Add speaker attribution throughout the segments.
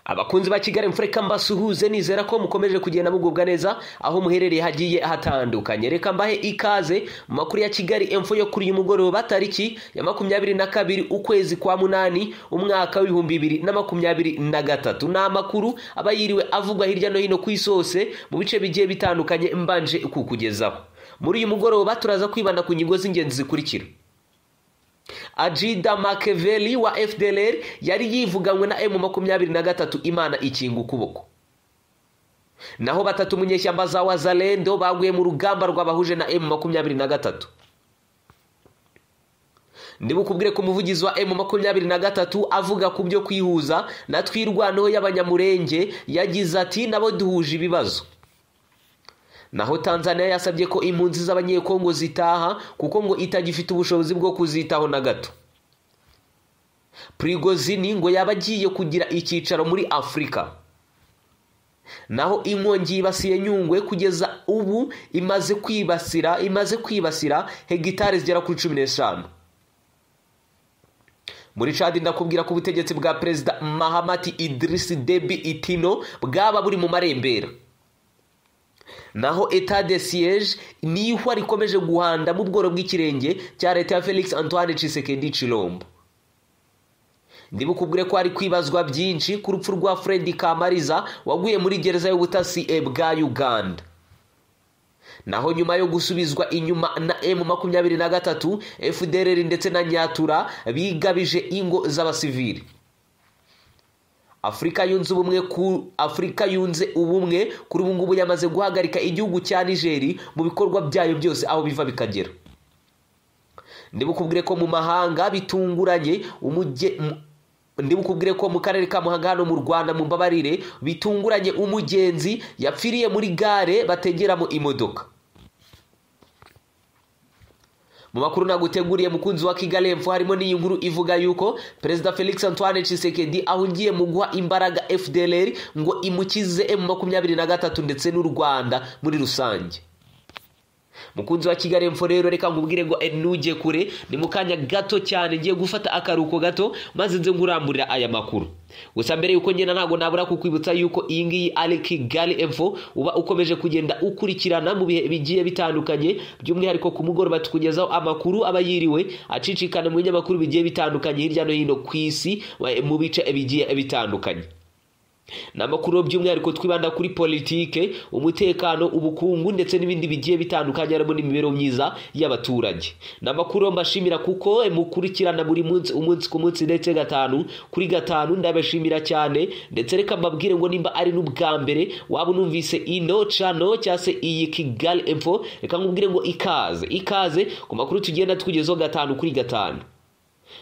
Speaker 1: abakunzi ba kigali mfureka mbasuhuze nizera ko mukomeje kugenda mugubwa neza aho muherereye hagiye hatandukanye reka mbahe ikaze mu makuru ya kigali emfo yo kuri uyu mugoroba tariki ya makumyabiri na kabiri ukwezi kwa munani umwaka w'ibihumbi bibiri na makumyabiri na gatatu ni amakuru aba yiriwe avugwa hirya no hino ku isi hose mu bice bigiye bitandukanye mbanje kukugezaho muri uyu mugoroba turaza kwibanda ku ngingo z'ingenzi zikurikira ajida makeveli wa fdlr yari yivuganywe na emu makumyabiri na gatatu imana ikinga ukuboko naho batatu munyeshyamba za wazalendo baguye mu rugamba rwabahuje na emu makumyabiri na gatatu ndibukubwire ko umuvugizi wa emu makumyabiri na gatatu avuga ku byo kwihuza na twirwanaho y'abanyamurenge yagize ati nabo duhuje ibibazo naho tanzania yasabye ko impunzi z'abanyekongo zitaha kuko ngo itagifite ubushobozi bwo kuzitaho na gato prigozini ngo yaba agiye kugira icyicaro muri afurika naho inkongi yibasiye nyungwe kugeza ubu imaze kwibasira imaze kwibasira hegitari zigera kuri cumi n'eshanu muri cadi ndakubwira ko ubutegetsi bwa perezida mahamati idirisi debi itino bwaba buri mu marembera naho eta de siege ni ihwa rikomeje guhanda mu bworo bw'ikirenge cya leta ya felix antoine cisekedi cirombo ndibukubwire ko hari kwibazwa byinshi ku rupfu rwa fredi kamariza waguye muri gereza y'ubutasi bwa uganda naho nyuma yo gusubizwa inyuma na emu makumyabiri na gatatu fdrr ndetse na nyatura bigabije ingo z'abasivili afurika yunze ubumwe ku afurika yunze ubumwe kuri ubu ngubu yamaze guhagarika igihugu cya nigeri mu bikorwa byayo byose aho biva bikagera ndibukubwire ko mu mahanga bitunguranye umujye ndibukubwire ko mu karere ka muhanga hano mu rwanda mu mbabarire bitunguranye umugenzi yapfiriye muri gare bategeramo imodoka mu makuru naguteguriye mukunzi wa kigali epfo harimo n'iyi nkuru ivuga yuko perezida felix antoine cisekedi ahungiye mu guha imbaraga fdlr ngo imukize emu makumyabiri na gatatu ndetse n'u rwanda muri rusange mukunzi wa kigali epfo rero reka nkubwire ngo nujye kure ni mu kanya gato cyane ngiye gufata akaruhuko gato maze nze nkuramburira aya makuru gusa mbere yuko ngenda ntabwo nabura kukwibutsa yuko iyi ngiyi ari kigali epfo uba ukomeje kugenda ukurikirana mu bihe bigiye bitandukanye by'umwihariko ku mugoroba tukugezaho amakuru aba yiriwe acicikana mu binyamakuru bigiye bitandukanye hirya no hino ku isi mu bice bigiye bitandukanye ni amakuru by'umwihariko twibanda kuri politike umutekano ubukungu ndetse n'ibindi bigiye bitandukanye harimo n'imibereho myiza y'abaturage ni amakuru mbashimira kuko mukurikirana buri munsi umunsi ku munsi ndetse gatanu kuri gatanu ndabashimira cyane ndetse reka mbabwire ngo nimba ari n'ubwa mbere waba unumvise ino cano cyangwa se iyi kigali info reka nkubwire ngo ikaze ikaze ku makuru tugenda tukugezaho gatanu kuri gatanu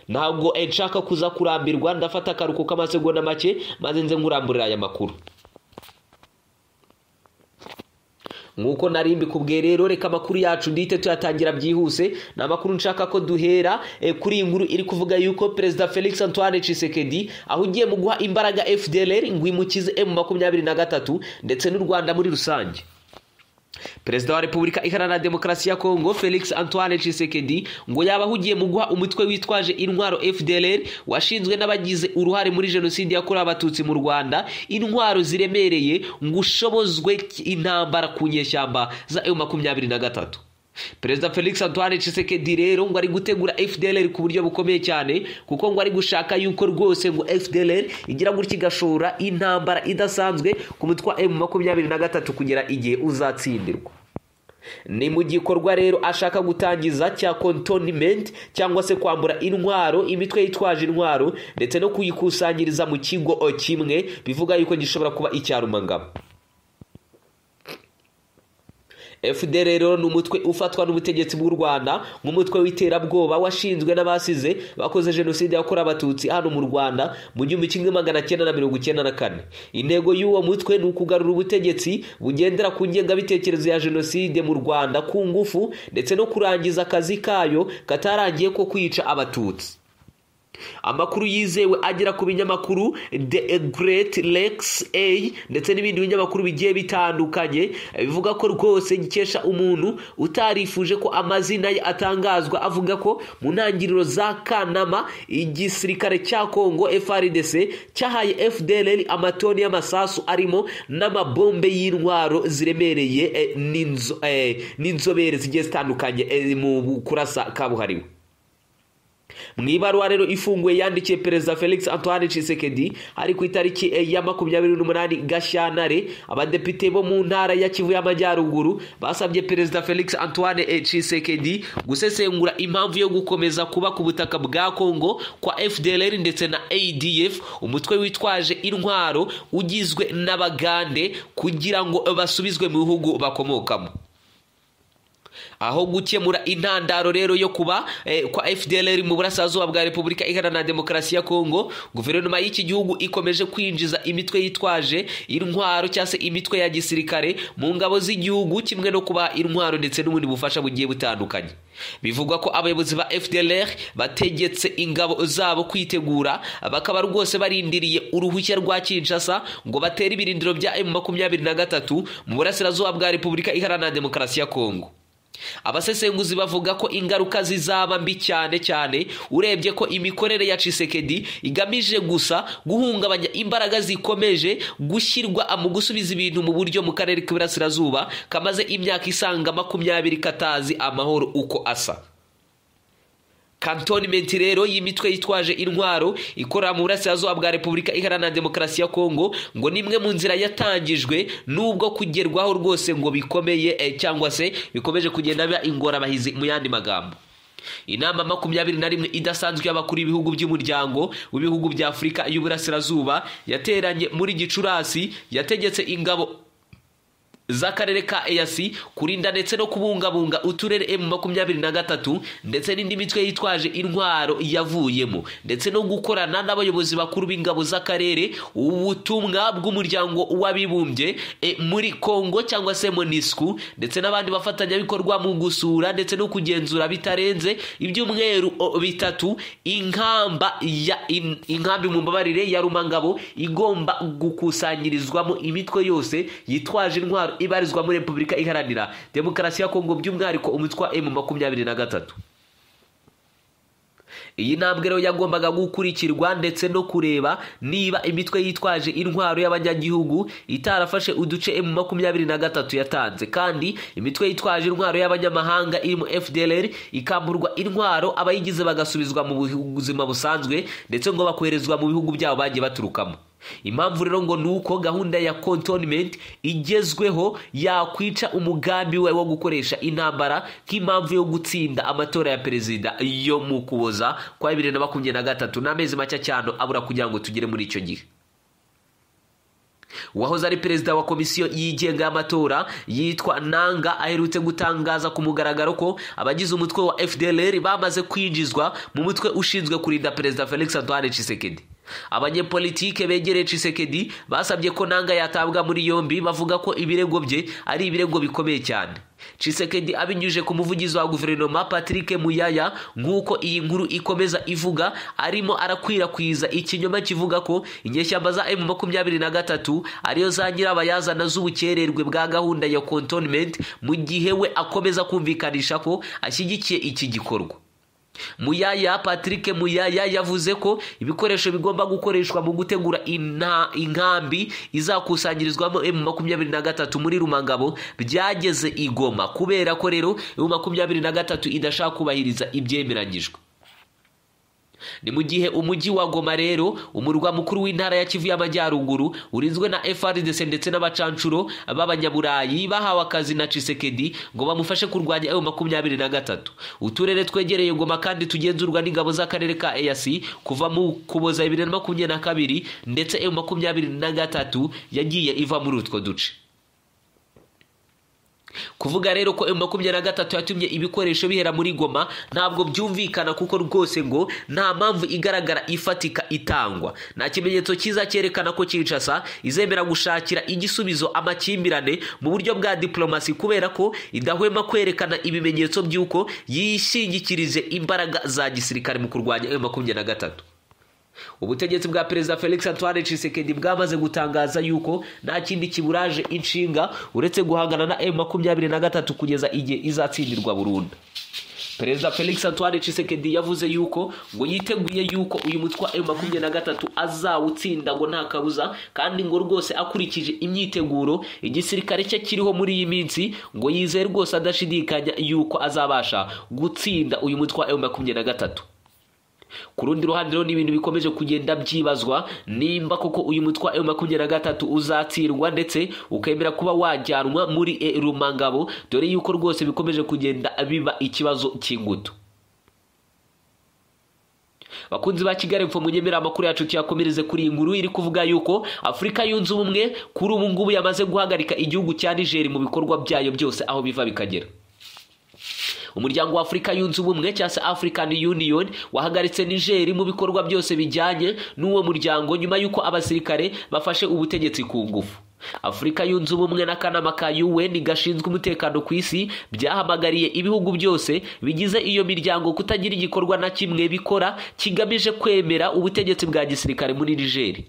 Speaker 1: ntabwo nshaka kuza kurambirwa ndafata akaruhuko k'amasegonda make maze nze nkuramburira aya makuru nk'uko nari mbikubwiye rero reka amakuru yacu ndihite tuyatangira byihuse ni amakuru nshaka ko duhera kuri iyi nkuru iri kuvuga yuko perezida felix antoine cisekedi ahugiye mu guha imbaraga fdlr ngo imukize emu makumyabiri na gatatu ndetse n'u rwanda muri rusange perezida wa repubulika iharanira demokarasi ya kongo felix antoine cisekedi ngo yaba ahugiye mu guha umutwe witwaje intwaro fdlr washinzwe n'abagize uruhare muri jenoside yakorewe abatutsi mu rwanda intwaro ziremereye ngo ushobozwe intambara ku nyeshyamba za eu makumyabiri na gatatu perezida felix antoine cisekedi rero ngo ari gutegura fdlr ku buryo bukomeye cyane kuko ngo ari gushaka yuko rwose ngo fdlr igira gutya igashora intambara idasanzwe ku mutwe wa emu makumyabiri na gatatu kugera igihe uzatsindirwa ni mu gikorwa rero ashaka gutangiza cya contonment cyangwa se kwambura intwaro imitwe yitwaje intwaro ndetse no kuyikusanyiriza mu kigo kimwe bivuga yuko gishobora kuba icyarumangabo fdr rero ni umutwe ufatwa n'ubutegetsi bw'u rwanda nk'umutwe w'iterabwoba washinzwe n'abasize bakoze jenoside yakorewe abatutsi hano mu rwanda mu gihumbi kimwe magana cyenda na mirongo icyenda na kane intego y'uwo mutwe ni ukugarura ubutegetsi bugendera ku ngengabitekerezo ya jenoside mu rwanda ku ngufu ndetse no kurangiza akazi kayo katarangiye ko kwica abatutsi amakuru yizewe agera ku binyamakuru the great lex a ndetse n'ibindi binyamakuru bigiye bitandukanye bivuga ko rwose gikesha umuntu utarifuje ko amazina ye atangazwa avuga ko mu ntangiriro za kanama igisirikare cya kongo frdc cyahaye fdlr amatoni y'amasasu arimo n'amabombe y'intwaro ziremereye eh, n'inzo- eh, n'inzobere zigiye zitandukanye eh, mu kurasa kabuhariwe mu ibaruwa rero ifunguye yandikiye perezida felix antoine tshisekedi ari ku itariki eh, ya makumyabiri n'umunani gashyantare abadepite bo mu ntara ya kivu y'amajyaruguru basabye perezida felix antoine eh, tshisekedi gusesengura impamvu yo gukomeza kuba ku butaka bwa kongo kwa fdlr ndetse na adf umutwe witwaje intwaro ugizwe n'abagande kugira ngo basubizwe mu bihugu bakomokamo aho gukemura intandaro rero yo kuba eh, kwa fdlr mu burasirazuba bwa repubulika iharanira demokarasi ya kongo guverinoma y'iki gihugu ikomeje kwinjiza imitwe yitwaje intwaro cyangwa se imitwe ya gisirikare mu ngabo z'igihugu kimwe no kuba intwaro ndetse n'ubundi bufasha bugiye butandukanye bivugwa ko abayobozi ba fdlr bategetse ingabo zabo kwitegura bakaba rwose barindiriye uruhushya rwa kinshasa ngo batere ibirindiro bya m makumyabiri na gatatu mu burasirazuba bwa repubulika iharanira demokarasi ya kongo abasesenguzi bavuga ko ingaruka zizaba mbi cyane cyane urebye ko imikorere ya cisekedi igamije gusa guhungabanya imbaraga zikomeje gushyirwa mu gusubiza ibintu mu buryo mu karere k'iburasirazuba kamaze imyaka isaga makumyabiri katazi amahoro uko asa kantonimenti rero y'imitwe yitwaje intwaro ikorera mu burasirazuba bwa repubulika iharanira demokarasi ya kongo ngo ni imwe mu nzira yatangijwe n'ubwo kugerwaho rwose ngo bikomeye eh, cyangwa se bikomeje kugenda biba ingorabahizi mu yandi magambo inama makumyabiri na rimwe idasanzwe y'abakuru b'ibihugu by'umuryango w'ibihugu bya afurika y'uburasirazuba yateranye muri gicurasi yategetse ingabo z'akarere ka eyasi kurinda ndetse no kubungabunga uturere emu makumyabiri na gatatu ndetse n'indi mitwe yitwaje intwaro yavuyemo ndetse no gukorana n'abayobozi bakuru b'ingabo z'akarere ubutumwa bw'umuryango w'abibumbye eh, muri kongo cyangwa se monisku ndetse n'abandi bafatanyabikorwa mu gusura ndetse no kugenzura bitarenze ibyumweru o, bitatu inkamba ya in- inkambi mu mbabarire ya rumangabo igomba gukusanyirizwamo imitwe yose yitwaje intwaro ibarizwa muri repubulika iharanira demokarasi ya kongo by'umwihariko umutwe wa emu makumyabiri na gatatu iyi ntambwe rero yagombaga gukurikirwa ndetse no kureba niba imitwe yitwaje intwaro y'abanyagihugu itarafashe uduce emu makumyabiri na gatatu yatanze kandi imitwe yitwaje intwaro y'abanyamahanga irimo fdlr ikamburwa intwaro abayigize bagasubizwa mu buzima busanzwe ndetse ngo bakoherezwa mu bihugu byabo bagiye baturukamo impamvu rero ngo ni uko gahunda ya contonment igezweho yakwica umugambi we wo gukoresha intambara nk'impamvu yo gutsinda amatora ya perezida yo mu kuboza kwa bibiri na makumyabiri na gatatu n'amezi make cyane abura kugira ngo tugere muri icyo gihe uwahoze ari perezida wa komisiyo yigenga y'amatora yitwa nanga aherutse gutangaza ku mugaragaro ko abagize umutwe wa fdlr bamaze kwinjizwa mu mutwe ushinzwe kurinda perezida felix antoine tshisekedi abanyepolitike begereye tshisekedi basabye ko nanga yatabwa muri yombi bavuga ko ibirego bye ari ibirego bikomeye cyane Chisekedi abinyuje ku muvugizi wa guverinoma Patrick Muyaya nk'uko iyi nkuru ikomeza ivuga arimo arakwirakwiza ikinyoma kivuga ko inyeshyamba za M23 ariyo za nyirabayazana z'ubukererwe bwa gahunda ya contonment mu gihe we akomeza kumvikanisha ko ashyigikiye iki gikorwa muyaya patrick muyaya yavuze ko ibikoresho bigomba gukoreshwa mu gutegura inta- inkambi izakusanyirizwamo emu makumyabiri na gatatu muri rumangabo byageze igoma kubera ko rero emu makumyabiri na gatatu idashaka kubahiriza ibyemeranyijwe ni mu gihe umujyi wa goma rero umurwa mukuru w'intara ya kivu y'amajyaruguru urinzwe na frdc ndetse n'abacanshuro b'abanyaburayi bahawe akazi na cisekedi ngo bamufashe kurwanya ayo makumyabiri na gatatu uturere twegereye goma kandi tugenzurwa n'ingabo z'akarere ka eyasi kuva mu kuboza bibiri na makumyabiri na kabiri ndetse ayo makumyabiri na gatatu yagiye iva muri utwo duce kuvuga rero ko emu makumyabiri na gatatu yatumye ibikoresho bihera muri goma ntabwo byumvikana kuko rwose ngo nta mpamvu igaragara ifatika itangwa nta kimenyetso cyiza cyerekana ko kinshasa izemera gushakira igisubizo amakimbirane mu buryo bwa diplomasi kubera ko idahwema kwerekana ibimenyetso by'uko yishingikirije imbaraga za gisirikare mu kurwanya emu makumyabiri na gatatu ubutegetsi bwa perezida felix antoine Tshisekedi bwamaze gutangaza yuko nta kindi kiburaje inshinga uretse guhangana na emu makumyabiri na gatatu kugeza igihe izatsindirwa burundu perezida felix antoine Tshisekedi yavuze yuko ngo yiteguye yuko uyu mutwe wa emu makumyabiri na gatatu azawutsinda ngo nta kabuza kandi ngo rwose akurikije imyiteguro igisirikare cye kiriho muri iyi minsi ngo yizeye rwose adashidikanya yuko azabasha gutsinda uyu mutwe wa emu makumyabiri na gatatu ku rundi ruhande rero ni ibintu bikomeje kugenda byibazwa nimba koko uyu mutwe wa emu makumyabiri na gatatu uzatsindwa ndetse ukemera kuba wajyanwa muri e rumangabo dore yuko rwose bikomeje kugenda biba ikibazo cy'ingutu bakunzi ba kigali mfo munyemera amakuru yacu tuyakomereze kuri iyi nguru iri kuvuga yuko afurika yunze ubumwe kuri ubu ngubu yamaze guhagarika igihugu cya nigeri mu bikorwa byayo byose aho biva bikagera umuryango wa afurika yunze ubumwe cyangwa se african union wahagaritse nigeri mu bikorwa byose bijyanye n'uwo muryango nyuma y'uko abasirikare bafashe ubutegetsi ku ngufu afurika yunze ubumwe n'akanama ka un gashinzwe umutekano ku isi byahamagariye ibihugu byose bigize iyo miryango kutagira igikorwa na kimwe bikora kigamije kwemera ubutegetsi bwa gisirikare muri nigeri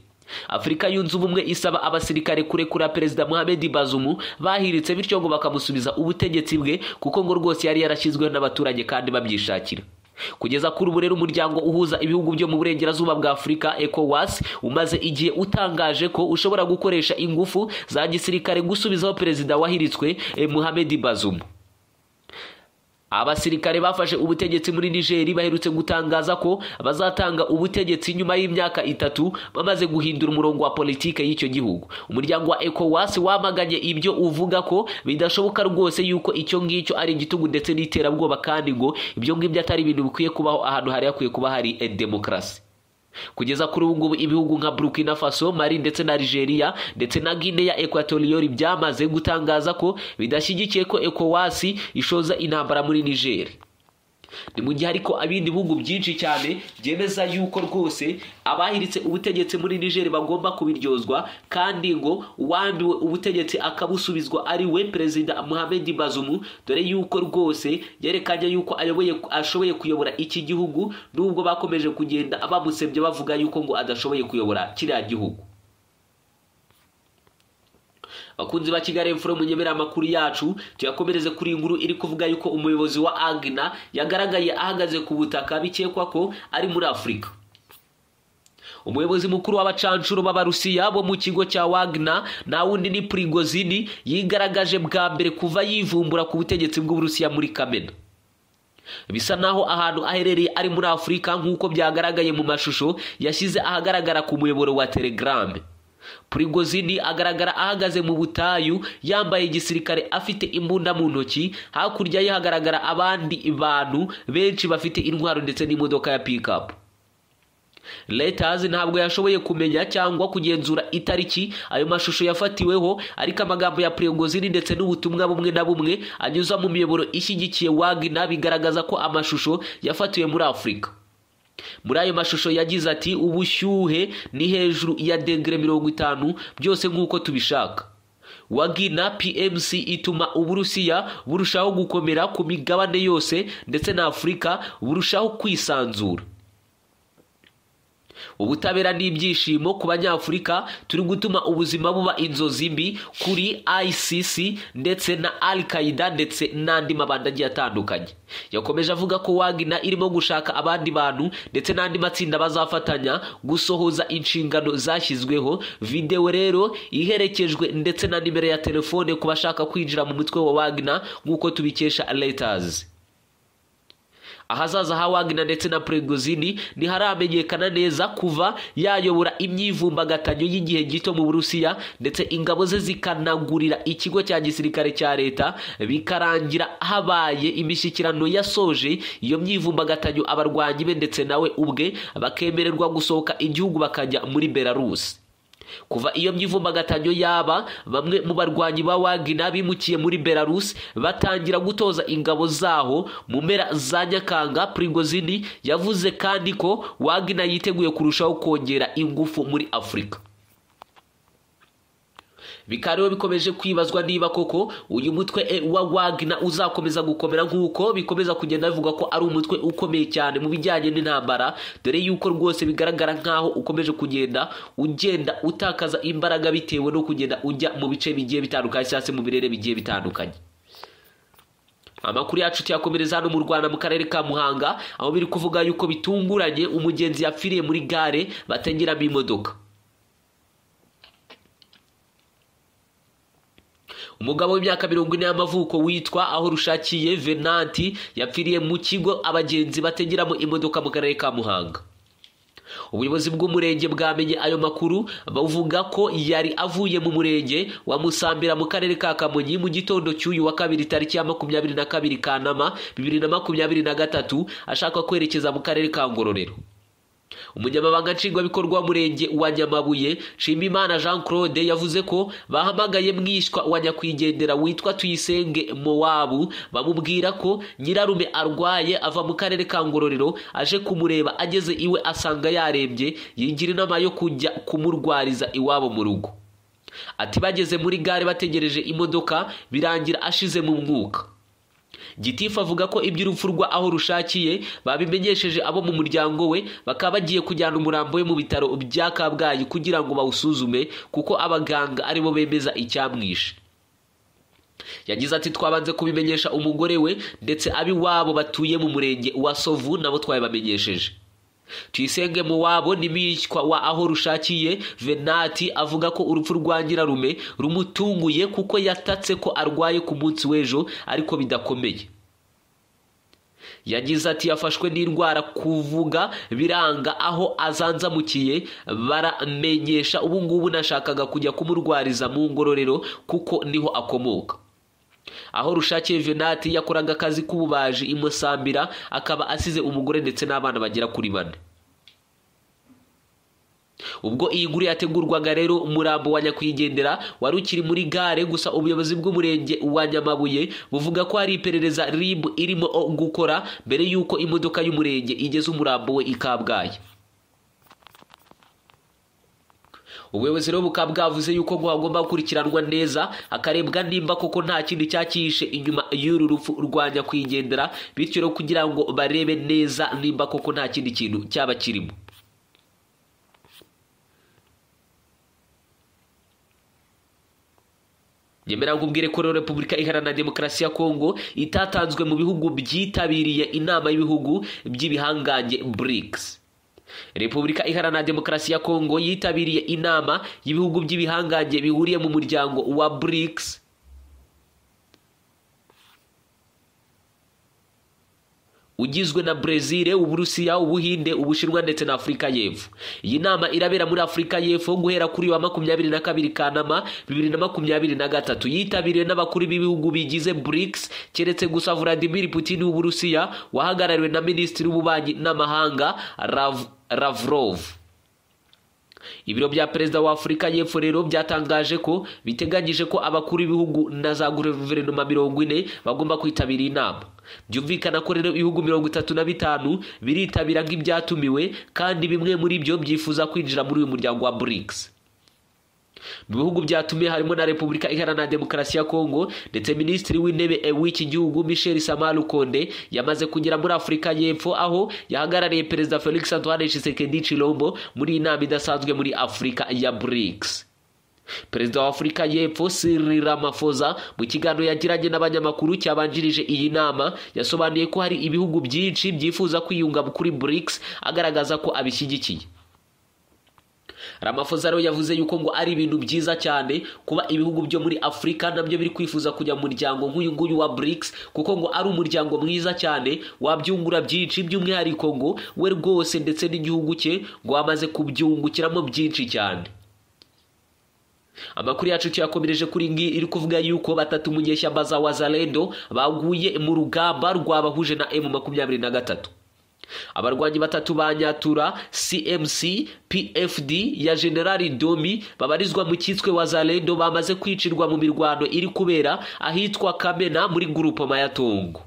Speaker 1: afurika yunze ubumwe isaba abasirikare kurekura perezida muhammed bazumu bahiritse bityo ngo bakamusubiza ubutegetsi bwe kuko ngo rwose yari yarashyizweho n'abaturage kandi babyishakira kugeza kuri ubu rero umuryango uhuza ibihugu byo mu burengerazuba bwa afurika ecowas umaze igihe utangaje ko ushobora gukoresha ingufu za gisirikare gusubizaho perezida wahiritswe muhammed bazumu abasirikare bafashe ubutegetsi muri nigeri baherutse gutangaza ko bazatanga ubutegetsi nyuma y'imyaka itatu bamaze guhindura umurongo wa politiki y'icyo gihugu umuryango wa ecowas wamaganye ibyo uvuga ko bidashoboka rwose yuko icyo ngicyo ari igitugu ndetse n'iterabwoba kandi ngo ibyo ngibyo atari ibintu bikwiye kubaho ahantu hari hakwiye kuba hari demokarasi kugeza kuri ubu ngubu ibihugu nka burkina faso mari ndetse na nigeria ndetse na guinea ekwatoriyori byamaze gutangaza ko bidashyigikiye ko ekowasi ishoza intambara muri niger ni mu gihe ariko ibindi bihugu byinshi cyane byemeza yuko rwose abahiritse ubutegetsi muri niger bagomba kubiryozwa kandi ngo uwambiwe ubutegetsi akabusubizwa ari we perezida muhammed bazumu dore yuko rwose yerekanye yuko ayoboye ashoboye kuyobora iki gihugu nubwo bakomeje kugenda bamusebye bavuga yuko ngo adashoboye kuyobora kiriya gihugu bakunzi ba kigali mfuro munyemera amakuru yacu tuyakomereze kuri iyi nkuru iri kuvuga yuko umuyobozi wa agna yagaragaye ahagaze ku butaka bikekwa ko ari muri afurika umuyobozi mukuru w'abacanshuro b'abarusiya bo mu kigo cya wagna nta wundi ni prigozini yigaragaje bwa mbere kuva yivumbura ku butegetsi bw'uburusiya muri kamena bisa naho ahantu aherereye ari muri afurika nk'uko byagaragaye mu mashusho yashyize ahagaragara ku muyoboro wa telegrame prigozini agaragara ahagaze mu butayu yambaye igisirikare afite imbunda mu ntoki hakurya ye hagaragara abandi bantu benshi bafite intwaro ndetse n'imodoka ya pikapu Reuters ntabwo yashoboye kumenya cyangwa kugenzura itariki ayo mashusho yafatiweho ariko amagambo ya prigozini ndetse n'ubutumwa bumwe na bumwe anyuza mu miyoboro ishyigikiye wagina bigaragaza ko amashusho yafatiwe muri afurika muri ayo mashusho yagize ati ubushyuhe ni hejuru ya degere mirongo itanu byose nk'uko tubishaka wagina pmc ituma uburusiya burushaho gukomera ku migabane yose ndetse na afurika burushaho kwisanzura ubutabera n'ibyishimo ku banyafurika turi gutuma ubuzima buba inzozi mbi kuri icc ndetse na al qaida ndetse n'andi mabanda agiye atandukanye yakomeje avuga ko wagina irimo gushaka abandi bantu ndetse n'andi matsinda bazafatanya gusohoza inshingano zashyizweho videwo rero iherekejwe ndetse na nimero ya telefone ku bashaka kwinjira mu mutwe wa wagina nk'uko tubikesha letazi ahazaza ha wagina ndetse na prigozini ntiharamenyekana neza kuva yayobora imyivumbagatanyo y'igihe gito mu burusiya ndetse ingabo ze zikanagurira ikigo cya gisirikare cya leta bikarangira habaye imishyikirano yasoje iyo myivumbagatanyo abarwanyi be ndetse nawe ubwe bakemererwa gusohoka igihugu bakajya muri belarusi kuva iyo by'ivumbagatanywa yaba bamwe mu barwanyi ba wagina bimukiye muri belarus batangira gutoza ingabo zaho mu mpera za nyakanga prigozini yavuze kandi ko wagina yiteguye kurushaho kongera ingufu muri afurika bikaba rero bikomeje kwibazwa niba koko uyu mutwe wa wagina uzakomeza gukomera nk'uko bikomeza kugenda bivugwa ko ari umutwe ukomeye cyane mu bijyanye n'intambara dore yuko rwose bigaragara nk'aho ukomeje kugenda ugenda utakaza imbaraga bitewe no kugenda ujya mu bice bigiye bitandukanye cyangwa se mu birere bigiye bitandukanye amakuru yacu tuyakomereza hano mu rwanda mu karere ka muhanga aho biri kuvuga yuko bitunguranye umugenzi yapfiriye muri gare bategeramo imodoka umugabo w'imyaka mirongo ine y'amavuko witwa aho rushakiye venanti yapfiriye mu kigo abagenzi bategeramo imodoka mu karere ka muhanga ubuyobozi bw'umurenge bwamenye ayo makuru bavuga ko yari avuye mu murenge wa musambira mu karere ka kamonyi mu gitondo cy'uyu wa kabiri tariki ya makumyabiri na kabiri kanama bibiri na makumyabiri na gatatu ashaka kwerekeza mu karere ka ngororero umunyamabanga nshingwabikorwa w'umurenge wa nyamabuye nshimimana jean claude yavuze ko bahamagaye mwishywa wa nyakwigendera witwa tuyisenge mowabu bamubwira ko nyirarume arwaye ava mu karere ka ngororero aje kumureba ageze iwe asanga yarembye yigira inama yo kujya kumurwariza iwabo mu rugo ati bageze muri gare bategereje imodoka birangira ashize mu mwuka gitifu avuga ko iby'urupfu rwa aho rushakiye babimenyesheje abo mu muryango we bakaba bagiye kujyana umurambo we mu bitaro bya kabgayi kugira ngo bawusuzume kuko abaganga aribo bemeza icyamwishe yagize ati twabanze kubimenyesha umugore we ndetse ab'iwabo batuye mu murenge wa sovu nabo twabibamenyesheje tuyisenge mu wabo n'imwishywa wa aho rushakiye venati avuga ko urupfu rwa nyirarume rumutunguye kuko yatatse ko arwaye ku munsi w'ejo ariko bidakomeye yagize ati yafashwe n'indwara kuvuga biranga aho azanzamukiye baramenyesha ubu ngubu nashakaga kujya kumurwariza mu ngororero kuko niho akomoka aho rushakiye venati yakoraga akazi k'ububaji imusambira akaba asize umugore ndetse n'abana bagera kuri bane ubwo iyi nkuru yategurwaga rero umurambo wa nyakwigendera wari ukiri muri gare gusa ubuyobozi bw'umurenge wa nyamabuye buvuga ko hari iperereza rib irimo gukora mbere y'uko imodoka y'umurenge igeze umurambo we i kabgayi ubuyobozi rero bukaba bwavuze yuko ngo hagomba gukurikiranwa neza hakarebwa nimba koko nta kintu cyakihishe inyuma y'uru rupfu rwa nyakwigendera bityo rero kugira ngo barebe neza nimba koko nta kindi kintu cyaba kirimo nyemera nkubwire ko rero repubulika iharanira demokarasi ya kongo itatanzwe mu bihugu byitabiriye inama y'ibihugu by'ibihangange burikisi repubulika iharanira demokarasi ya kongo yitabiriye inama y'ibihugu by'ibihangange bihuriye mu muryango wa BRICS ugizwe na brezil uburusiya ubuhinde ubushinwa ndetse na afurika y'epfo iyi nama irabera muri afurika y'epfo guhera kuri wa makumyabiri na kabiri kanama bibiri na makumyabiri na gatatu yitabiriwe n'abakuru b'ibihugu bigize BRICS keretse gusa vladimir putin w'uburusiya wahagarariwe na minisitiri w'ububanyi n'amahanga Rav, lavrov ibiro bya perezida wa afurika y'epfo rero byatangaje ko biteganyije ko abakuru b'ibihugu na za guverinoma mirongo ine bagomba kwitabira inama byumvikana ko rero ibihugu mirongo itatu na bitanu biritabira nk'ibyatumiwe kandi bimwe muri byo byifuza kwinjira muri uyu muryango wa burikisi mu bihugu byatumiye harimo na repubulika iharanira demokarasi ya kongo ndetse minisitiri w'intebe w'iki gihugu michel samaru konde yamaze kugera muri afurika y'epfo aho yahagarariye perezida felix antoine tshisekedi chilombo muri iyi nama idasanzwe muri afurika ya brics perezida wa afurika y'epfo Cyril Ramaphosa mu kiganiro yagiranye n'abanyamakuru cyabanjirije iyi nama yasobanuye ko hari ibihugu byinshi byifuza kwiyunga kuri BRICS agaragaza ko abishyigikiye Ramaphosa rero yavuze yuko ngo ari ibintu byiza cyane kuba ibihugu byo muri Afurika nabyo biri kwifuza kujya mu muryango nk'uyu nguyu wa BRICS kuko ngo ari umuryango mwiza cyane wabyungura byinshi by'umwihariko ngo we rwose ndetse n'igihugu cye ngo wamaze kubyungukiramo byinshi cyane amakuru yacu tuyakomereje kuri ngi iri kuvuga yuko batatu mu nyeshyamba za wazalendo baguye mu rugamba rwabahuje na emu makumyabiri na gatatu abarwanyi batatu ba nyatura cmc pfd ya generali domi babarizwa mu cyitswe wazarendo bamaze kwicirwa mu mirwano iri kubera ahitwa kamena muri gurupoma ya tongo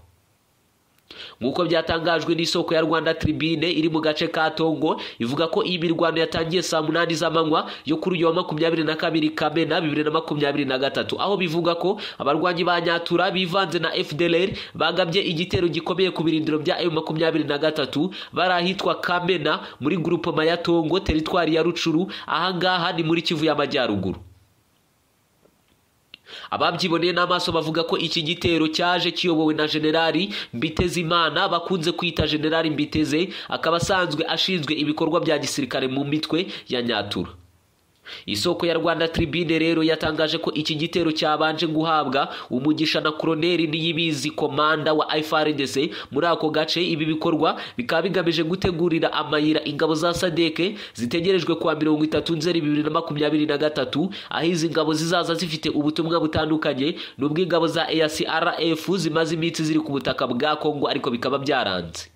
Speaker 1: nk'uko byatangajwe n'isoko ya rwanda tribune iri mu gace ka tongo ivuga ko iyi mirwano yatangiye saa munani z'amanywa yo kuri uyu wa makumyabiri na kabiri kamena bibiri na makumyabiri na gatatu aho bivuga ko abarwanyi ba nyatura bivanze na fdlr bagabye igitero gikomeye ku birindiro bya m makumyabiri na gatatu bari ahitwa kamena muri gurupoma ya tongo teritwari ya rucuru ahangaha ni muri kivu y'amajyaruguru ababyiboneye n'amaso bavuga ko iki gitero cyaje kiyobowe na generali mbitezimana bakunze kwita generali mbiteze akaba asanzwe ashinzwe ibikorwa bya gisirikare mu mitwe ya nyatura isoko ya rwanda tribune rero yatangaje ko iki gitero cyabanje guhabwa umugisha na koroneri niyibizi komanda wa ifrdc muri ako gace ibi bikorwa bikaba bigamije gutegurira amayira ingabo za sadeke zitegerejwe kwa mirongo itatu nzeri bibiri na makumyabiri na gatatu aho izi ngabo zizaza zifite ubutumwa butandukanye n'ubw'ingabo za acrf zimaze iminsi ziri ku butaka bwa kongo ariko bikaba byaranze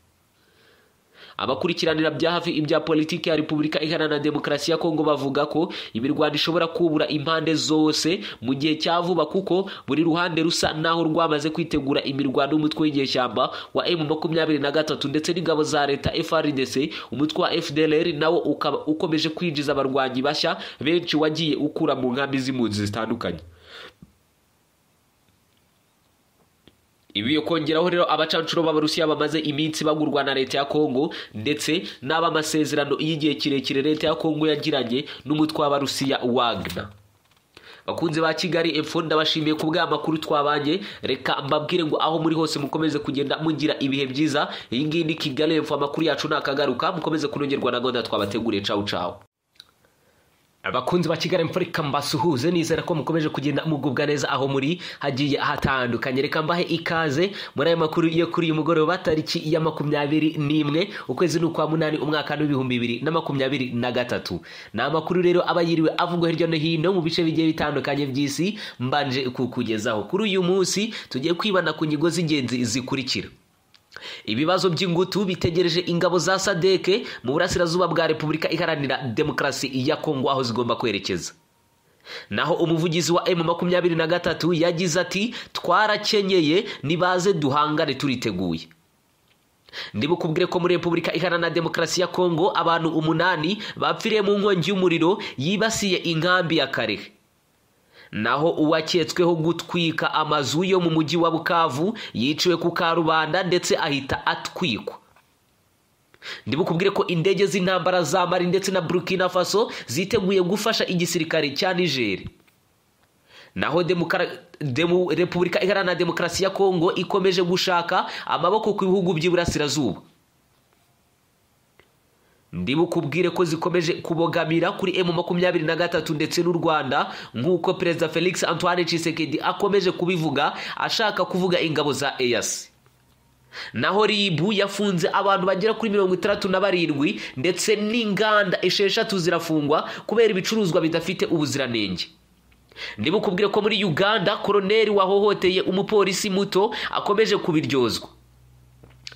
Speaker 1: abakurikiranira bya hafi ibya politiki ya repubulika iharanira demokarasi ya kongo bavuga ko imirwano ishobora kubura impande zose mu gihe cya vuba kuko buri ruhande rusa n'aho rwamaze kwitegura imirwano y'umutwe w'inyeshyamba wa emu makumyabiri na gatatu ndetse n'ingabo za leta frdc umutwe wa fdlr nawo ukaba ukomeje kwinjiza abarwanyi bashya benshi wagiye ukura mu nkambi z'impunzi zitandukanye ibi kongeraho rero abacancuro b'abarusiya bamaze iminsi bagurwa na leta ya kongo ndetse n'abamasezerano y'igihe kirekire leta ya kongo yagiranye n'umutwe w'abarusiya wagna bakunze ba kigali epfo ndabashimiye ku bw'amakuru twabanye reka mbabwire ngo aho muri hose mukomeze kugenda mugira ibihe byiza iyi ngiyi ni kigali epfo amakuru yacu ntakagaruka mukomeze kunogerwa na gahunda twabateguriye cawu cawu abakunzi ba kigali mfurika mbasuhuze nizera ko mukomeje kugenda mugubwa neza aho muri hagiye hatandukanye reka mbahe ikaze muri aya makuru yo kuri uyu mugoroba tariki ya makumyabiri n'imwe ukwezi ni ukwa munani umwaka w'ibihumbi bibiri na makumyabiri na gatatu ni amakuru rero aba yiriwe avugwa hirya no hino mu bice bigiye bitandukanye by'isi mbanje kukugezaho kuri uyu munsi tugiye kwibana ku nyigo z'ingenzi zikurikira ibibazo by'ingutu bitegereje ingabo za sadeke mu burasirazuba bwa repubulika iharanira demokarasi ya kongo aho zigomba kwerekeza naho umuvugizi wa emu makumyabiri na gatatu yagize ati twarakenyeye nibaze duhangane turiteguye ndibukubwire ko muri repubulika iharanira demokarasi ya kongo abantu umunani bapfiriye mu nkongi y'umuriro yibasiye inkambi ya karehe naho uwaketsweho gutwika amazu yo mu mujyi wa bukavu yiciwe ku karubanda ndetse ahita atwikwa ndibukubwire ko indege z'intambara za mari ndetse na burkina faso ziteguye gufasha igisirikare cya nigeri naho repubulika iharanira demokarasi ya kongo ikomeje gushaka amaboko ku bihugu by'iburasirazuba ndibukubwire ko zikomeje kubogamira kuri emu makumyabiri na gatatu ndetse n'u rwanda nk'uko perezida felix antoine cisekedi akomeje kubivuga ashaka kuvuga ingabo za eyasi naho ribu yafunze abantu bagera kuri mirongo itandatu na barindwi ndetse n'inganda esheshatu zirafungwa kubera ibicuruzwa bidafite ubuziranenge ndibukubwire ko muri uganda koroneri wahohoteye umupolisi muto akomeje kubiryozwa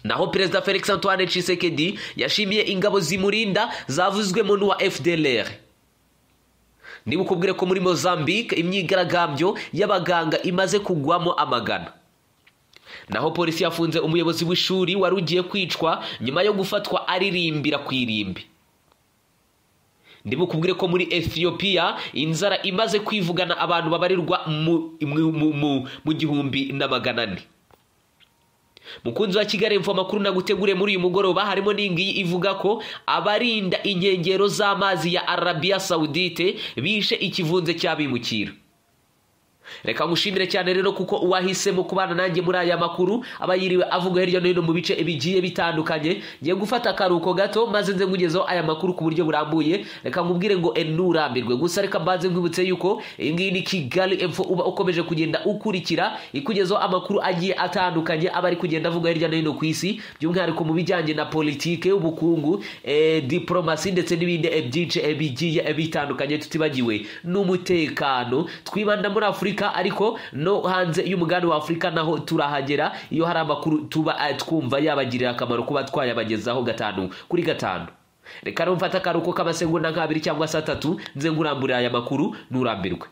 Speaker 1: naho perezida felix antoine cisekedi yashimiye ingabo zimurinda zavuzwemo n'uwa fdlr niba ukubwire ko muri mozambique imyigaragambyo y'abaganga imaze kugwamo amagana naho polisi yafunze umuyobozi w'ishuri wari ugiye kwicwa nyuma yo gufatwa aririmbira ku irimbi ndibukubwire ko muri ethiopia inzara imaze kwivugana abantu babarirwa mu gihumbi na magana ane mukunzi wa kigali mva amakuru nagutegure muri uyu mugoroba harimo n'ingiyi ivuga ko abarinda inkengero z'amazi ya arabiya sawudite bishe ikivunze cy'abimukira reka ngushimire cyane rero kuko uwahisemo kubana nanjye muri aya makuru aba yiriwe avuga hirya no hino mu bice bigiye bitandukanye ngiye gufata akaruhuko gato maze nze nkugezeho aya makuru ku buryo burambuye reka nkubwire ngo enurambirwe gusa reka mbanze nkwibutse yuko iyi ngiyi ni kigali epfo uba ukomeje kugenda ukurikira ikugezeho amakuru agiye atandukanye aba ari kugenda avuga hirya no hino ku isi by'umwihariko mu bijyanye na politike ubukungu diporomasi ndetse n'ibindi byinshi bigiye bitandukanye tutibagiwe n'umutekano twibanda muri afurika afurika ariko no hanze y'umugani wa afurika naho turahagera iyo hari amakuru tuba eh, twumva yabagirira akamaro kuba twayabagezaho gatanu kuri gatanu reka rero mfate akaruhuko k'amasegonda nk'abiri cyangwa se atatu nze nguramburira aya makuru nturambirwe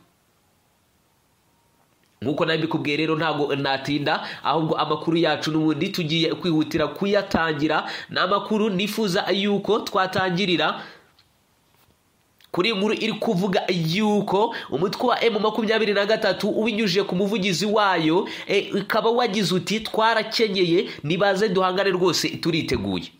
Speaker 1: nk'uko nabikubwiye rero ntabwo natinda ahubwo amakuru yacu n'ubundi tugiye kwihutira kuyatangira ni amakuru nifuza yuko twatangirira kuri iyi nkuru iri kuvuga yuko umutwe wa emu makumyabiri na gatatu ubinyujije ku muvugizi wayo e, ukaba wagize uti twarakenyeye nibaze duhangane rwose turiteguye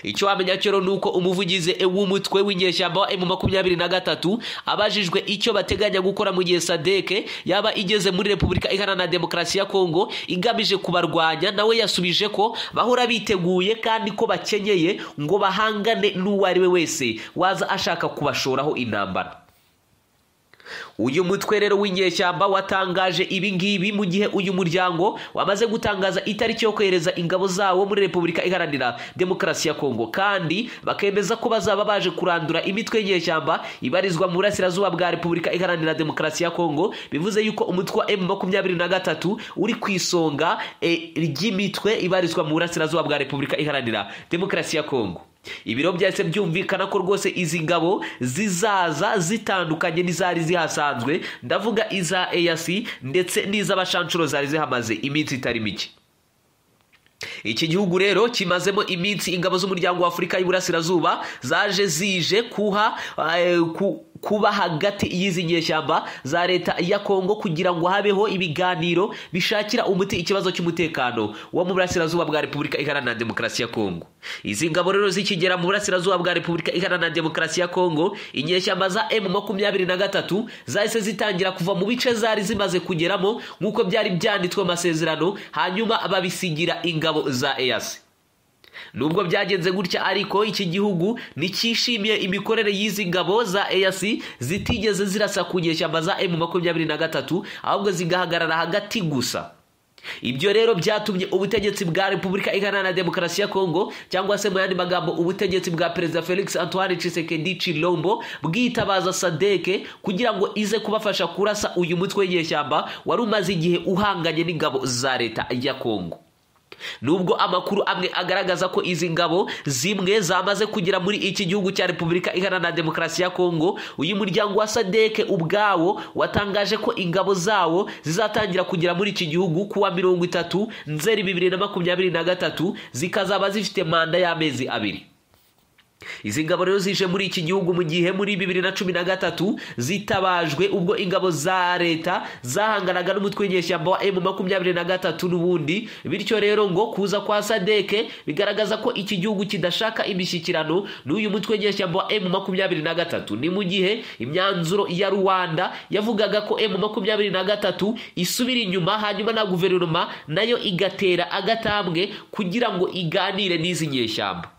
Speaker 1: icyo wamenya cyo rero ni uko umuvugizi w'umutwe w'inyeshyamba wa emu makumyabiri na gatatu abajijwe icyo bateganya gukora mu gihe sadeke yaba igeze muri repubulika iharanira demokarasi ya kongo igamije kubarwanya nawe yasubije ko bahora biteguye kandi ko bakenyeye ngo bahangane n'uwo ari we wese waza ashaka kubashoraho intambara uyu mutwe rero w'inyeshyamba watangaje ibi ngibi mu gihe uyu muryango wamaze gutangaza itariki yo kohereza ingabo zawo muri repubulika iharanira demokarasi ya kongo kandi bakemeza ko bazaba baje kurandura imitwe y'inyeshyamba ibarizwa mu burasirazuba bwa repubulika iharanira demokarasi ya kongo bivuze yuko umutwe wa emu makumyabiri na gatatu uri ku isonga eh, ry'imitwe ibarizwa mu burasirazuba bwa repubulika iharanira demokarasi ya kongo ibiro byahise byumvikana ko rwose izi ngabo zizaza zitandukanye n'izari zihasanzwe ndavuga iza eyasi ndetse n'iz'abashanshuro zari zihamaze iminsi itari mike iki gihugu rero kimazemo iminsi ingabo z'umuryango wa afurika y'iburasirazuba zaje zije kuha eh, ku- kuba hagati y'izi nyeshyamba za leta ya kongo kugira ngo habeho ibiganiro bishakira umuti ikibazo cy'umutekano wo mu burasirazuba bwa repubulika iharanira demokarasi ya kongo izi ngabo rero zikigera mu burasirazuba bwa repubulika iharanira demokarasi ya kongo inyeshyamba za emu makumyabiri na gatatu zahise zitangira kuva mu bice zari zimaze kugeramo nk'uko byari byanditswe mu masezerano hanyuma babisigira ingabo za eyasi nubwo byagenze gutya ariko iki gihugu nticyishimiye imikorere y'izi ngabo za eyasi zitigeze zirasa ku nyeshyamba za emu makumyabiri na gatatu ahubwo zigahagarara hagati gusa ibyo rero byatumye ubutegetsi bwa repubulika iharanira demokarasi ya kongo cyangwa se mu yandi magambo ubutegetsi bwa perezida felix antoine tshisekedi chilombo bwitabaza sadeke kugira ngo ize kubafasha kurasa uyu mutwe w'inyeshyamba wari umaze igihe uhanganye n'ingabo za leta ya kongo nubwo amakuru amwe agaragaza ko izi ngabo zimwe zamaze kugera muri iki gihugu cya repubulika iharanira demokarasi ya kongo uyu muryango wa sadeke ubwawo watangaje ko ingabo zawo zizatangira kugera muri iki gihugu kuwa mirongo itatu nzeri bibiri na makumyabiri na gatatu zikazaba zifite manda y'amezi abiri izi ngabo rero zije muri iki gihugu mu gihe muri bibiri na cumi na gatatu zitabajwe ubwo ingabo za leta zahanganaga n'umutwe w'inyeshyamba wa emu makumyabiri na gatatu n'ubundi bityo rero ngo kuza kwa sadeke bigaragaza ko iki gihugu kidashaka imishyikirano n'uyu mutwe w'inyeshyamba wa emu makumyabiri na gatatu ni mu gihe imyanzuro ya ruwanda yavugaga ko emu makumyabiri na gatatu isubira inyuma hanyuma na guverinoma nayo igatera agatambwe kugira ngo iganire n'izi nyeshyamba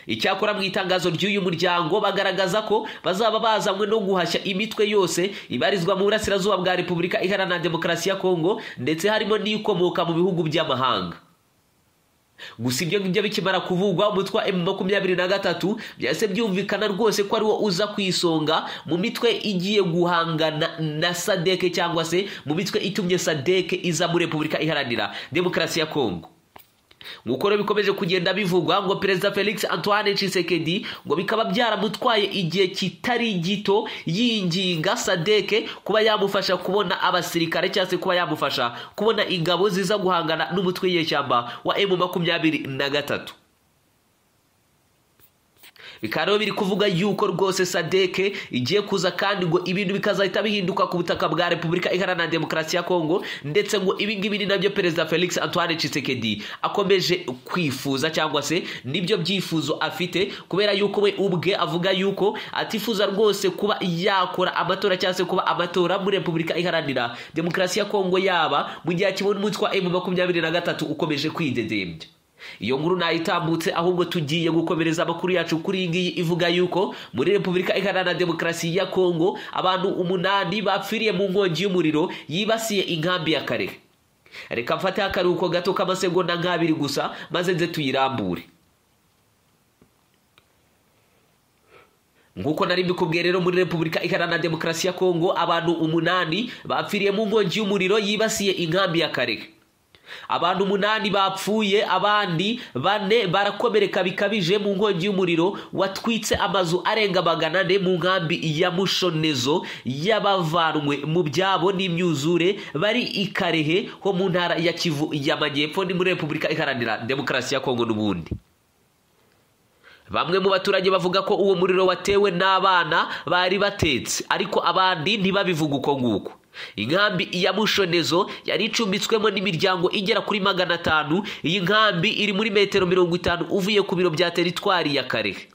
Speaker 1: icyakora mu itangazo ry'uyu muryango bagaragaza ko bazaba bazanywe no guhashya imitwe yose ibarizwa mu burasirazuba bwa repubulika iharanira demokarasi ya kongo ndetse harimo n'ikomoka mu bihugu by'amahanga gusa ibyo ngibyo bikimara kuvugwa umutwe wa emu makumyabiri na gatatu byahise byumvikana rwose ko ariwo uza ku isonga mu mitwe igiye guhangana na sadeke cyangwa se mu mitwe itumye sadeke iza muri repubulika iharanira demokarasi ya kongo nk'uko rero bikomeje kugenda bivugwa ngo perezida felix antoine Tshisekedi ngo bikaba byaramutwaye igihe kitari gito yinginga sadeke kuba yamufasha kubona abasirikare cyangwa se kuba yamufasha kubona ingabo ziza guhangana n'umutwe w'inyeshyamba wa emu makumyabiri na gatatu bikaba rero biri kuvuga yuko rwose sadeke igiye kuza kandi ngo ibintu bikazahita bihinduka ku butaka bwa repubulika iharanira demokarasi ya kongo ndetse ngo ibi ngibi ni nabyo perezida felix antoine Tshisekedi akomeje kwifuza cyangwa se nibyo byifuzo afite kubera yuko we ubwe avuga yuko atifuza rwose kuba yakora amatora cyangwa se kuba amatora muri repubulika iharanira demokarasi ya kongo yaba mu gihe akibona umutwe wa emu makumyabiri na gatatu ukomeje kwidedembya iyo nkuru nayitambutse ahubwo tugiye gukomereza amakuru yacu kuri iyi ngiyi ivuga yuko muri repubulika iharanira demokarasi ya kongo abantu umunani bapfiriye mu nkongi y'umuriro yibasiye inkambi ya kare reka mfateho akaruhuko gato k'amasegonda nk'abiri gusa maze nze tuyirambure nk'uko nari mbikubwiye rero muri repubulika iharanira demokarasi ya kongo abantu umunani bapfiriye mu nkongi y'umuriro yibasiye inkambi ya karega abantu umunani bapfuye abandi bane barakomereka bikabije mu nkongi y'umuriro watwitse amazu arenga magana ane mu nkambi ya mushonezo y'abavanwe mu byabo n'imyuzure bari i karehe ho mu ntara ya kivu y'amajyepfo ni muri repubulika iharanira demokarasi ya kongo n'ubundi bamwe mu baturage bavuga ko uwo muriro watewe n'abana bari batetse ariko abandi ntibabivuga uko nguko inkambi ya mushonezo yari icumbitswemo n'imiryango igera kuri magana atanu iyi nkambi iri muri metero mirongo itanu uvuye ku biro bya teritwari ya karehe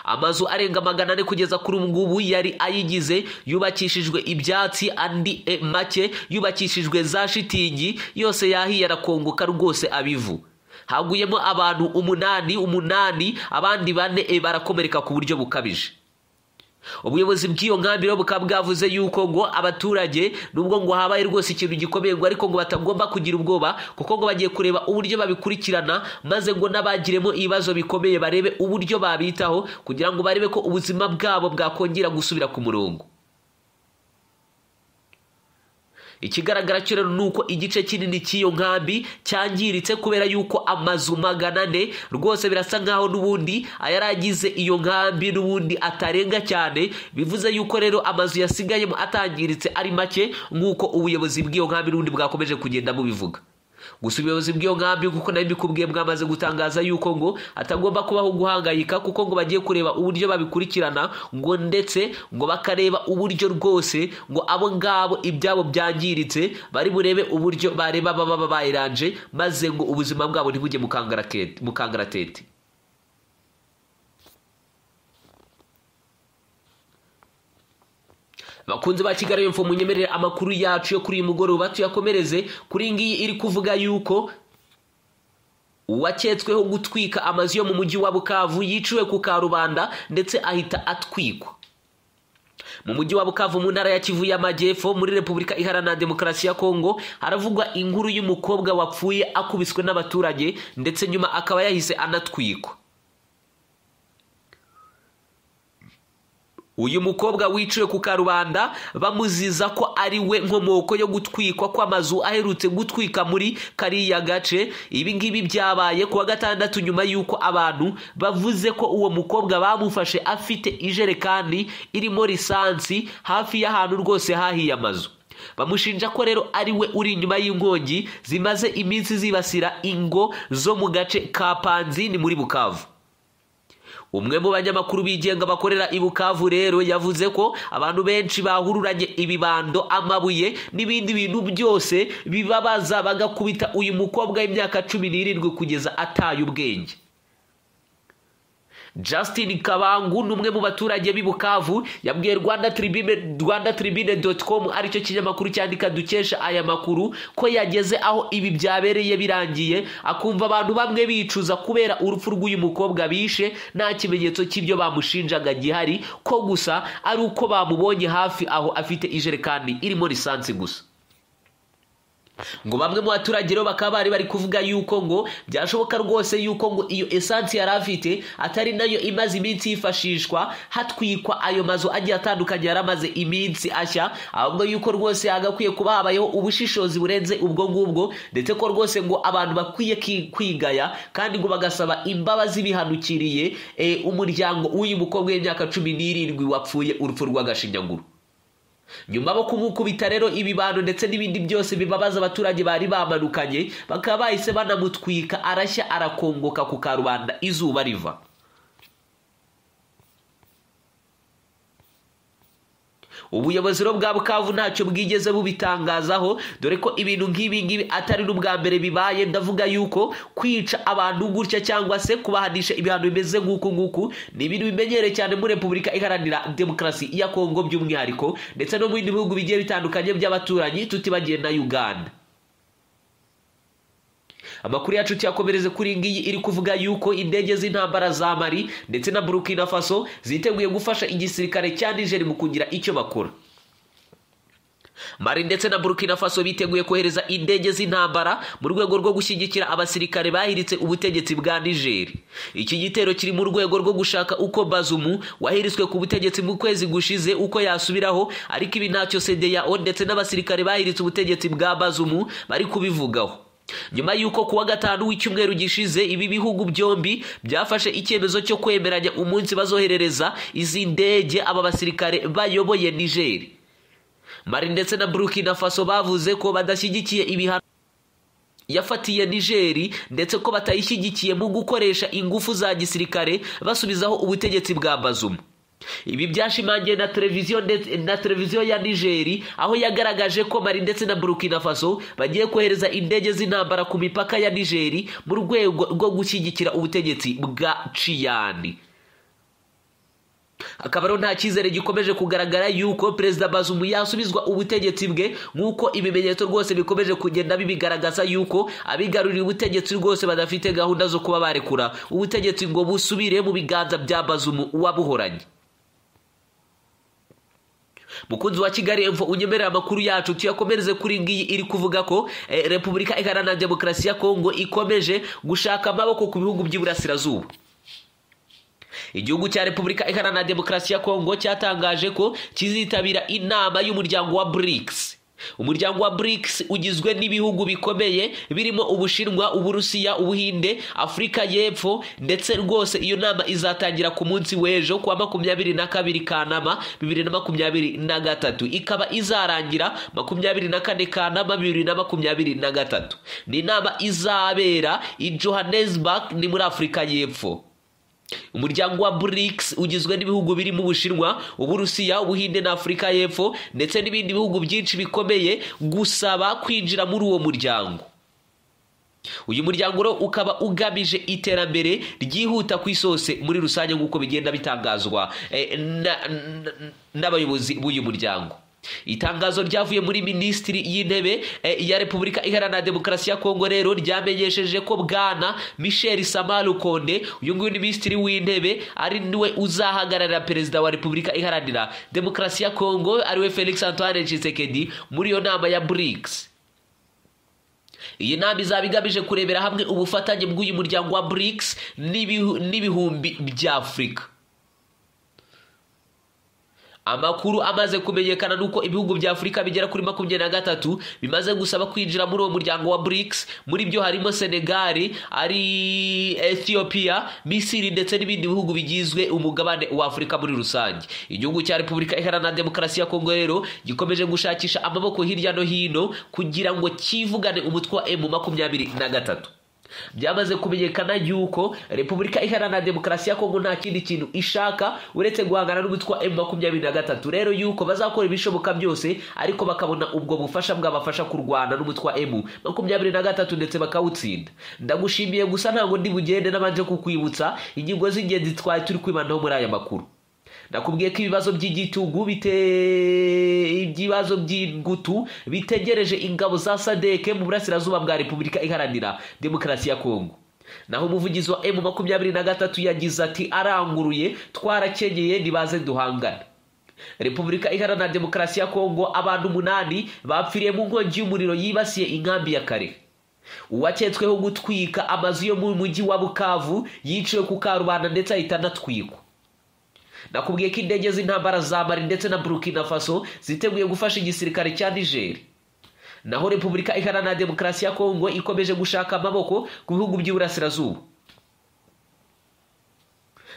Speaker 1: amazu arenga magana ane kugeza kuri ubu ngubu yari ayigize yubakishijwe ibyatsi andi e make yubakishijwe za shitingi yose yahiye arakongoka rwose abivu haguyemo abantu umunani umunani abandi bane e barakomereka ku buryo bukabije ubuyobozi bw'iyo nkambi rero bukaba bwavuze yuko ngo abaturage nubwo ngo habaye rwose ikintu gikomeye ngo ariko ngo batagomba kugira ubwoba kuko ngo bagiye kureba uburyo babikurikirana maze ngo n'abagiremo ibibazo bikomeye barebe uburyo babitaho kugira ngo barebe ko ubuzima bwabo bwakongera gusubira ku murongo ikigaragara cyo rero ni uko igice kinini cy'iyo nkambi cyangiritse kubera yuko amazu magana ane rwose birasa nkaho n'ubundi ayari agize iyo nkambi n'ubundi atarenga cyane bivuze yuko rero amazu yasigayemo atangiritse ari make nk'uko ubuyobozi bw'iyo nkambi n'ubundi bwakomeje kugenda bubivuga gusa ubuyobozi bw'iyo nkambi kuko nayo bikubwiye bwamaze gutangaza yuko ngo atagomba kubaho guhangayika kuko ngo bagiye kureba uburyo babikurikirana ngo ndetse ngo bakareba uburyo rwose ngo abo ngabo ibyabo byangiritse bari burebe uburyo bareba baba bayiranje maze ngo ubuzima bwabo ntibujye mu kangaratete bakunze ba kigali yumva munyemerere amakuru yacu yo kuri uyu mugoroba tuyakomereze kuri ngiyi iri kuvuga yuko uwaketsweho gutwika amazu yo mu mujyi wa bukavu yiciwe ku karubanda ndetse ahita atwikwa mu mujyi wa bukavu mu ntara ya kivu y'amajyepfo muri repubulika iharanira demokarasi ya kongo haravugwa inkuru y'umukobwa wapfuye akubiswe n'abaturage ndetse nyuma akaba yahise anatwikwa uyu mukobwa wiciwe ku karubanda bamuziza ko ari we nkomoko yo gutwikwa kw'amazu aherutse gutwika muri kariya gace ibi ngibi byabaye ku wa gatandatu nyuma y'uko abantu bavuze ko uwo mukobwa bamufashe afite ijerekani irimo lisansi hafi y'ahantu rwose hahiye amazu bamushinja ko rero ari we uri inyuma y'inkongi zimaze iminsi zibasira ingo zo mu gace ka panzini muri bukavu umwe mu banyamakuru bigenga bakorera i bukavu rero yavuze ko abantu benshi bahururanye ibibando amabuye n'ibindi bintu byose bibabaza bagakubita uyu mukobwa w'imyaka cumi n'irindwi kugeza ataye ubwenge Justin kabangu ni umwe mu baturage b'i bukavu yabwiye rwanda tribune rwanda tribune doti komu aricyo kinyamakuru cyandika dukesha aya makuru ko yageze aho ibi byabereye birangiye akumva abantu bamwe bicuza kubera urupfu rw'uyu mukobwa bishe nta kimenyetso cy'ibyo bamushinjaga gihari ko gusa ari uko bamubonye hafi aho afite ijerekani irimo lisansi gusa ngo bamwe mu baturage rero bakaba bari bari kuvuga yuko ngo byashoboka rwose yuko ngo iyo esansi yari afite atari nayo imaze iminsi yifashishwa hatwikwa ayo mazu agiye atandukanye yari amaze iminsi ashya ahubwo yuko rwose hagakwiye kuba habayeho ubushishozi burenze ubwo ngubwo ndetse ko rwose ngo abantu bakwiye kwigaya kandi ngo bagasaba imbabazi bihanukiriye umuryango w'uyu mukobwa w'imyaka cumi n'irindwi wapfuye urupfu rw'agashinyaguru nyuma bo kumukubita rero ibibano ndetse n'ibindi byose bibabaza abaturage bari bamanukanye bakaba bahise banamutwika arashya arakongoka ku karubanda izuba riva ubuyobozi rero bwa bukavu ntacyo bwigeze bubitangazaho dore ko ibintu nk'ibi ngibi atari n'ubwa mbere bibaye ndavuga yuko kwica abantu gutya cyangwa se kubahanisha ibihano bimeze nk'uku nguku ni ibintu bimenyereye cyane muri repubulika iharanira demokarasi ya kongo by'umwihariko ndetse no mu bindi bihugu bigiye bitandukanye by'abaturanyi tutibagiye na uganda amakuru yacu tuyakomereze kuri iyi ngiyi iri kuvuga yuko indege z'intambara za mari ndetse na burukina faso ziteguye gufasha igisirikare cya nijeri mu kugira icyo bakora mari ndetse na burkina faso biteguye kohereza indege z'intambara mu rwego rwo gushyigikira abasirikare bahiritse ubutegetsi bwa nigeri iki gitero kiri mu rwego rwo gushaka uko bazumu wahiritswe ku butegetsi mu kwezi gushize uko yasubiraho ariko ibi ntacyo sedeyao ndetse n'abasirikare bahiritse ubutegetsi bwa bazumu bari kubivugaho nyuma y'uko kuwa gatanu w'icyumweru gishize ibi bihugu byombi byafashe icyemezo cyo kwemeranya umunsi bazoherereza izi ndege aba basirikare bayoboye nigeri mari ndetse na burkina faso bavuze ko badashyigikiye ibihano yafatiye nigeri ndetse ko batayishyigikiye mu gukoresha ingufu za gisirikare basubizaho ubutegetsi bwa bazumu ibi byashimangiwe na televiziyo na televiziyo ya nigeri aho yagaragaje ko mari ndetse na burkina faso bagiye kohereza indege z'intambara ku mipaka ya nigeri mu rwego rwo gushyigikira ubutegetsi bwa ciyani akaba rero nta cyizere gikomeje kugaragara yuko perezida bazumu yasubizwa ubutegetsi bwe nk'uko ibimenyetso rwose bikomeje kugenda bibigaragaza yuko abigaruriye ubutegetsi rwose badafite gahunda zo kuba barekura ubutegetsi ngo busubire mu biganza bya bazumu wabuhoranye mukunzi wa kigali emfo unyemerera amakuru yacu tuyakomereze kuri ngiyi iri kuvuga ko repubulika iharanira demokarasi ya kongo ikomeje gushaka amaboko ku bihugu by'iburasirazuba igihugu cya repubulika iharanira demokarasi ya kongo cyatangaje ko kizitabira inama y'umuryango wa burikisi umuryango wa burikisi ugizwe n'ibihugu bikomeye birimo ubushinwa uburusiya ubuhinde afurika y'epfo ndetse rwose iyo nama izatangira ku munsi w'ejo ku wa makumyabiri na kabiri kanama bibiri na makumyabiri na gatatu ikaba izarangira makumyabiri na kane kanama bibiri na makumyabiri na gatatu ni inama izabera i johannesburg ni muri afurika y'epfo umuryango wa BRICS ugizwe n'ibihugu birimo ubushinwa uburusiya ubuhinde na afurika y'epfo ndetse n'ibindi bihugu byinshi bikomeye gusaba kwinjira muri uwo muryango uyu muryango rero ukaba ugamije iterambere ryihuta ku isose muri rusange nk'uko bigenda bitangazwa n'abayobozi b'uyu muryango itangazo ryavuye muri minisitiri y'intebe ya repubulika iharanira demokarasi ya kongo rero ryamenyesheje ko bwana michel samaru konde uyu nguyu ni minisitiri w'intebe ari niwe uzahagararira perezida wa repubulika iharanira demokarasi ya kongo ariwe felix antoine tshisekedi muri iyo nama ya brics iyi nama izaba igamije kurebera hamwe ubufatanye bw'uyu muryango wa brics n'ibihumbi bya afurika amakuru amaze kumenyekana nuko ibihugu bya afurika bigera kuri makumyabiri na gatatu bimaze gusaba kwinjira muri uwo muryango wa BRICS muri byo harimo senegali ari ethiopia misiri ndetse n'ibindi bihugu bigizwe umugabane wa afurika muri rusange igihugu cya repubulika iharanira demokarasi ya kongo rero gikomeje gushakisha amaboko hirya no hino kugira ngo kivugane umutwe wa emu makumyabiri na gatatu byamaze kumenyekana yuko repubulika iharanira demokarasi ya kongo nta kindi kintu ishaka uretse guhangana n'umutwe wa emu makumyabiri na gatatu rero yuko bazakora ibishoboka byose ariko bakabona ubwo bufasha bwabafasha kurwana n'umutwe wa emu makumyabiri na gatatu ndetse bakawutsinda ndagushimiye gusa ntabwo ndi bugende n'abanje kukwibutsa ingingo z'ingenzi twari turi kwibanaho muri aya makuru nakubwiye ko ibibazo by'igitugu ibibazo by'ingutu bitegereje ingabo za sadeke mu burasirazuba bwa repubulika iharanira demokarasi ya kongo naho umuvugizi wa emu makumyabiri na gatatu yagize ati aranguruye twarakenyeye ntibaze duhangane repubulika iharanira demokarasi ya kongo abantu umunani bapfiriye mu nkongi y'umuriro yibasiye inkambi ya kare uwaketsweho gutwika amazu yo mu mujyi wa bukavu yiciwe ku karubanda ndetse ahita anatwikwa nakubwiye ko indege z'intambara za mari ndetse na burkina faso ziteguye gufasha igisirikare cya nigeri naho repubulika iharanira demokarasi ya kongo ikomeje gushaka amaboko ku bihugu by'iburasirazuba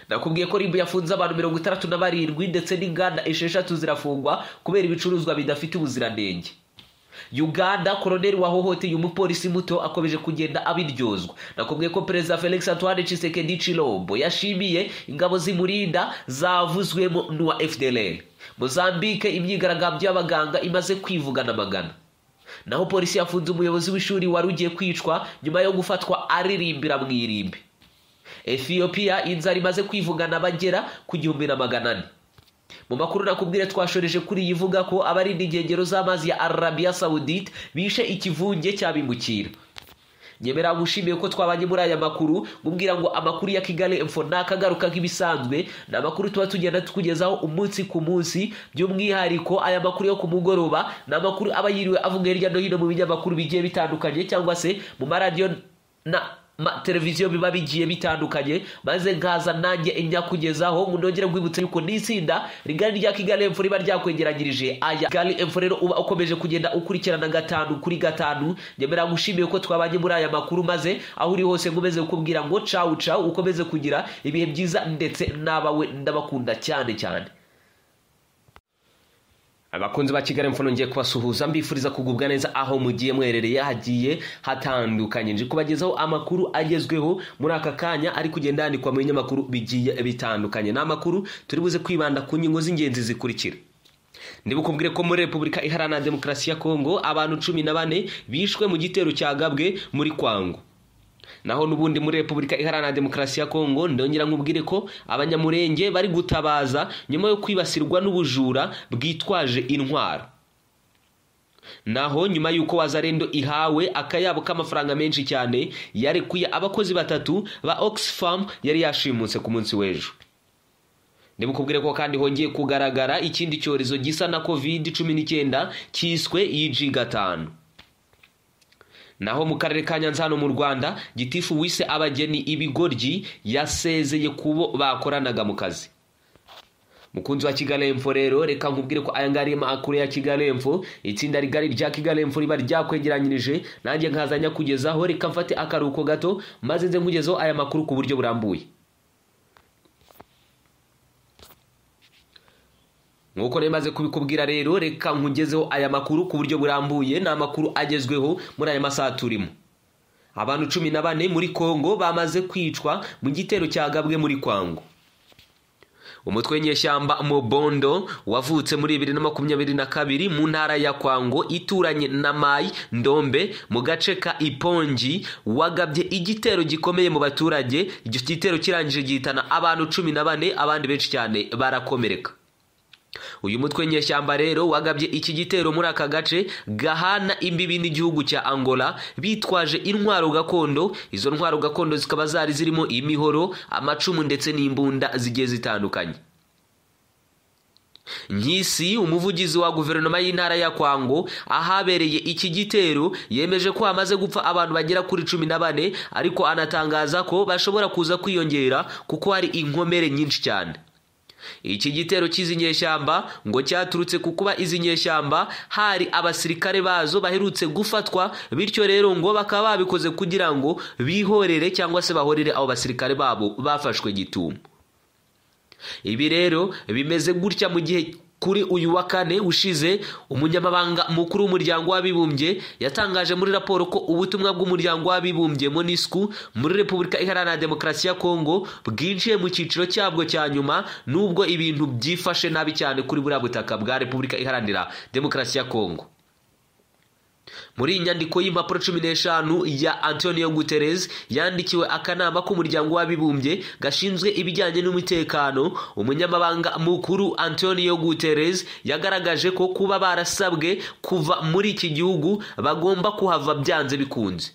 Speaker 1: nakubwiye ko ribu yafunze abantu mirongo itandatu na barindwi ndetse n'inganda esheshatu zirafungwa kubera ibicuruzwa bidafite ubuziranenge uganda koroneri wahohoteye umupolisi muto akomeje kugenda abiryozwa nakubwiye ko perezida felix antoine tshisekedi chilombo yashimiye ingabo zimurinda zavuzwemo n'uwa fdr mozambique imyigaragambyo y'abaganga imaze kwivugana amagana naho polisi yafunze umuyobozi w'ishuri wari ugiye kwicwa nyuma yo gufatwa aririmbira mu irimbi ethiopia inzara imaze kwivugana bagera ku gihumbi na magana ane mu makuru nakubwire twashoreje kuri iyi ivuga ko abarinda inkengero z'amazi ya arabiya sawudite bishe ikivunge cyabimukira nyemera ngushimiye ko twabanye muri aya makuru nkubwira ngo amakuru ya kigali info ni akagaruka nk'ibisanzwe ni amakuru tuba tugenda tukugezaho umunsi ku munsi by'umwihariko aya makuru yo ku mugoroba ni amakuru aba yiriwe avuga hirya no hino mu binyamakuru bigiye bitandukanye cyangwa se mu maradiyo na ma televiziyo biba bigiye bitandukanye maze nkaza nanjye inyakugezaho ngo nongere nkwibutse yuko n'itsinda rigari rya kigali emfo riba ryakwegeranyirije aya kigali emfo rero uba ukomeje kugenda ukurikirana gatanu kuri gatanu nyemera ngushimiye ko twabanye muri aya makuru maze aho uri hose nkomeze kukubwira ngo cawu cawu ukomeze kugira ibihe byiza ndetse n'abawe ndabakunda cyane cyane abakunzi ba kigali mfuno ngiye kubasuhuza mbifuriza kugubwa neza aho mugiye mwerereye hagiye hatandukanye nje kubagezaho amakuru agezweho muri aka kanya ari kugenda yandikwa mu binyamakuru bigiye bitandukanye ni amakuru turi buze kwibanda ku ngingo z'ingenzi zikurikira ndibukubwire ko muri repubulika iharanira demokarasi ya kongo abantu cumi na bane bishwe mu gitero cyagabwe muri kwango naho n'ubundi muri repubulika iharanira demokarasi ya kongo ndongera nkubwire ko abanyamurenge bari gutabaza nyuma yo kwibasirwa n'ubujura bwitwaje intwaro naho nyuma y'uko wazarendo ihawe akayabo k'amafaranga menshi cyane yarekuye abakozi batatu ba oxfam yari yashimutse ku munsi w'ejo ndimukubwire ko kandi hongeye kugaragara ikindi cyorezo gisa na covid cumi n'icyenda cyiswe iji gatanu naho mu karere ka nyanza hano mu rwanda gitifu wise abageni ibigoryi yasezeye kubo bakoranaga mu kazi mukunzi wa kigali emfo rero reka nkubwire ko aya ngaya makuru ya kigali emfo itsinda rigari rya kigali emfo riba ryakwegeranyirije nanjye nkazanya kugezaho reka mfate akaruhuko gato maze nze nkugezeho aya makuru ku buryo burambuye nk'uko nemaze kubikubwira rero reka nkugezeho aya makuru ku buryo burambuye ni amakuru agezweho muri aya masaha turimo abantu cumi na bane muri kongo bamaze kwicwa mu gitero cyagabwe muri kwango umutwe w'inyeshyamba mobondo wavutse muri bibiri na makumyabiri na kabiri mu ntara ya kwango ituranye na mayi ndombe mu gace ka ipongi wagabye igitero gikomeye mu baturage icyo gitero kirangije gihitana abantu cumi na bane abandi benshi cyane barakomereka uyu mutwe nyeshyamba rero wagabye iki gitero muri aka gace gahana imbibi n'igihugu cya angola bitwaje intwaro gakondo izo ntwaro gakondo zikaba zari zirimo imihoro amacumu ndetse n'imbunda zigiye zitandukanye nk'isi umuvugizi wa guverinoma y'intara ya kwango ahabereye iki gitero yemeje ko hamaze gupfa abantu bagera kuri cumi na bane ariko anatangaza ko bashobora kuza kwiyongera kuko hari inkomere nyinshi cyane iki gitero cy'izi nyeshyamba ngo cyaturutse ku kuba izi nyeshyamba hari abasirikare bazo baherutse gufatwa bityo rero ngo bakaba babikoze kugira ngo bihorere cyangwa se bahorere abo basirikare babo bafashwe gitumo ibi rero bimeze gutya mu gihe kuri uyu wa kane ushize umunyamabanga mukuru w'umuryango w'abibumbye yatangaje muri raporo ko ubutumwa bw'umuryango w'abibumbye monisku muri repubulika iharanira demokarasi ya kongo bwinjiye mu cyiciro cyabwo cya nyuma nubwo ibintu byifashe nabi cyane kuri buriya butaka bwa repubulika iharanira demokarasi ya kongo muri iyi nyandiko y'impapuro cumi n'eshanu ya antonio guterres yandikiwe akanama k'umuryango w'abibumbye gashinzwe ibijyanye n'umutekano umunyamabanga mukuru antonio guterres yagaragaje ko kuba barasabwe kuva muri iki gihugu bagomba kuhava byanze bikunze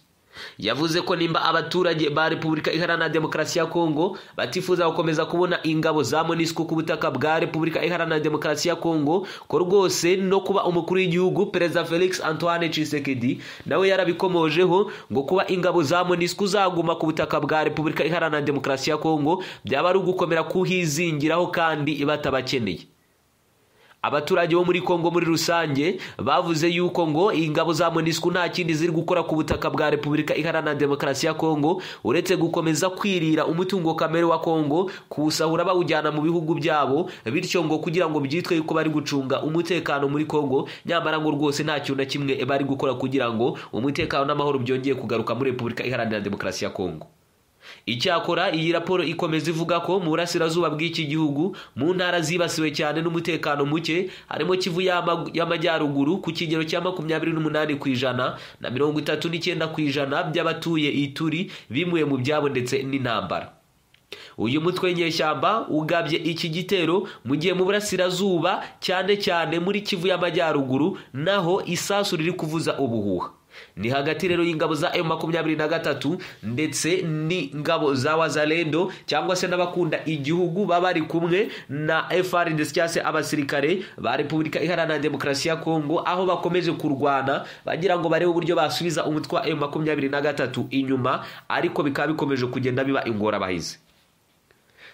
Speaker 1: yavuze ko nimba abaturage ba repubulika iharanira demokarasi ya kongo batifuza gukomeza kubona ingabo za monisco ku butaka bwa repubulika iharanira demokarasi ya kongo ko rwose no kuba umukuru w'igihugu perezida felix antoine tshisekedi nawe yarabikomojeho ngo kuba ingabo za monisco zaguma ku butaka bwa repubulika iharanira demokarasi ya kongo byaba ari ugukomera kuhizingiraho kandi batabakeneye abaturage bo muri kongo muri rusange bavuze yuko ngo ingabo za monisco nta kindi ziri gukora ku butaka bwa repubulika iharanira demokarasi ya kongo uretse gukomeza kwirira umutungo kamere wa kongo kuwusahura bawujyana mu bihugu byabo bityo ngo kugira ngo byitwe yuko bari gucunga umutekano muri kongo nyamara ngo rwose nta kintu na kimwe bari gukora kugira ngo umutekano n'amahoro byongeye kugaruka muri repubulika iharanira demokarasi ya kongo icyakora iyi raporo ikomeza ivuga ko mu burasirazuba bw'iki gihugu mu ntara zibasiwe cyane n'umutekano muke harimo kivu y'amajyaruguru ku kigero cya makumyabiri n'umunani ku ijana na mirongo itatu n'icyenda ku ijana by'abatuye ituri bimuye mu byabo ndetse n'intambara uyu mutwe w'inyeshyamba ugabye iki gitero mu gihe mu burasirazuba cyane cyane muri kivu y'amajyaruguru naho isasu riri kuvuza ubuhuha ni hagati rero y'ingabo za emu makumyabiri na gatatu ndetse n'ingabo za wazalendo cyangwa se n'abakunda igihugu baba bari kumwe na fr ndetse cyangwa se abasirikare ba repubulika iharanira demokarasi ya kongo aho bakomeje kurwana bagira ngo barebe uburyo basubiza umutwe wa emu makumyabiri na gatatu inyuma ariko bikaba bikomeje kugenda biba ingorabahizi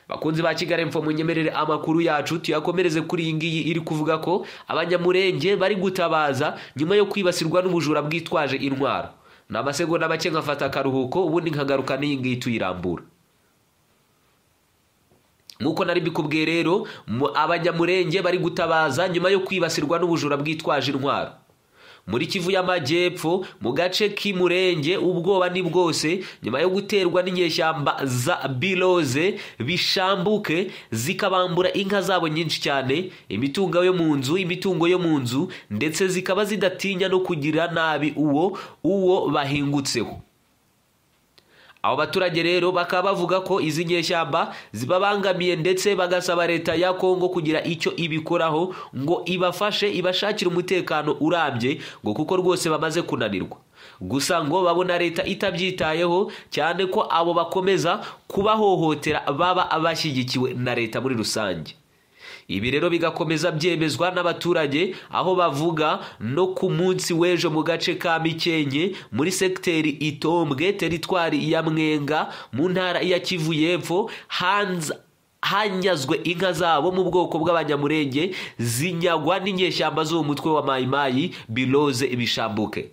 Speaker 1: bakunzi ba kigali mfa munyemerere amakuru yacu tuyakomereze kuri iyi ngiyi iri kuvuga ko abanyamurenge bari gutabaza nyuma yo kwibasirwa n'ubujura bwitwaje intwaro ni amasegonda make nkafata akaruhuko ubundi nkagaruka n'iyi ngiyi tuyirambura nk'uko nari bikubwiye rero abanyamurenge bari gutabaza nyuma yo kwibasirwa n'ubujura bwitwaje intwaro muri kivu y'amajyepfo mu gace k'imurenge ubwoba ni bwose nyuma yo guterwa n'inyeshyamba za biroze bishambuke zikabambura inka zabo nyinshi cyane imitungo yo mu nzu imitungo yo mu nzu ndetse zikaba zidatinya no kugira nabi uwo uwo bahingutseho abo baturage rero bakaba bavuga ko izi nyeshyamba zibabangamiye ndetse bagasaba leta ya kongo kugira icyo ibikoraho ngo ibafashe ibashakire umutekano urambye ngo kuko rwose bamaze kunanirwa gusa ngo babona leta itabyitayeho cyane ko abo bakomeza kubahohotera baba bashyigikiwe na leta muri rusange ibi rero bigakomeza byemezwa n'abaturage aho bavuga no ku munsi w'ejo mu gace ka mikenke muri segiteri itombwe teritwari ya mwenga mu ntara ya kivu y'epfo hanyazwe inka zabo mu bwoko bw'abanyamurenge zinyagwa n'inyeshyamba z'uwo mutwe wa mayimayi biroze bishambuke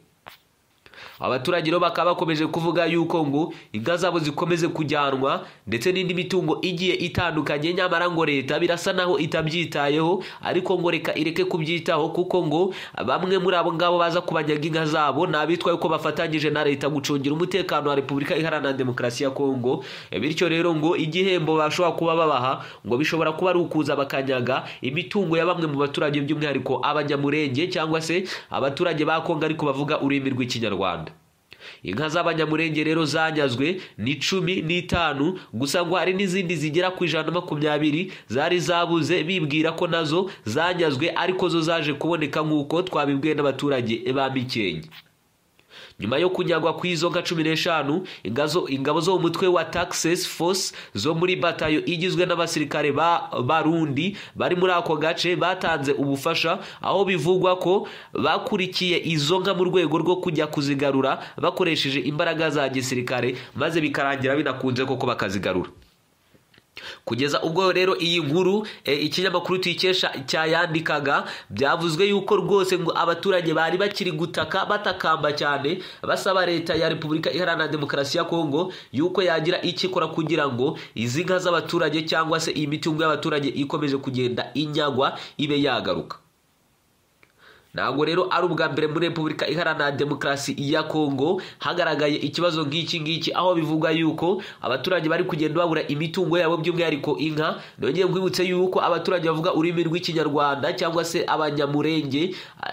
Speaker 1: abaturage rero bakaba bakomeje kuvuga yuko ngo inka zabo zikomeze kujyanwa ndetse n'indi mitungo igiye itandukanye nyamara ngo leta birasa naho itabyitayeho ariko ngo reka ireke kubyitaho kuko ngo bamwe muri abo ngabo baza kubanyaga inka zabo ni abitwa yuko bafatanyije na leta gucungira umutekano wa repubulika iharanira demokarasi ya kongo bityo rero ngo igihembo bashobora kuba babaha ngo bishobora kuba ari ukuza bakanyaga imitungo ya bamwe mu baturage by'umwihariko abanyamurenge cyangwa se abaturage ba kongo ariko bavuga ururimi rw'ikinyarwanda inka z'abanyamurenge rero zanyazwe ni cumi n'itanu gusa ngo hari n'izindi zigera ku ijana na makumyabiri zari zabuze bibwira ko nazo zanyazwe ariko zo zaje kuboneka nk'uko twabibwiwe n'abaturage ba mikenke nyuma yo kunyagwa kw'izo nka cumi n'eshanu ingabo zo mu mutwe wa taxes force zo muri batayo igizwe n'abasirikare barundi bari muri ako gace batanze ubufasha aho bivugwa ko bakurikiye izo nka mu rwego rwo kujya kuzigarura bakoresheje imbaraga za gisirikare maze bikarangira binakunze koko bakazigarura kugeza ubwo rero iyi nkuru ikinyamakuru tuyikesha cyayandikaga byavuzwe yuko rwose ngo abaturage bari bakiri gutaka batakamba cyane basaba leta ya repubulika iharanira demokarasi ya kongo yuko yagira icyo ikora kugira ngo izi nka z'abaturage cyangwa se iyi mitungo y'abaturage ikomeje kugenda inyagwa ibe yagaruka ntabwo rero ari ubwa mbere muri repubulika iharanira demokarasi ya kongo hagaragaye ikibazo nk'iki ngiki aho bivuga yuko abaturage bari kugenda babura imitungo yabo by'umwihariko inka nongeye nkwibutse yuko abaturage bavuga ururimi rw'ikinyarwanda cyangwa se abanyamurenge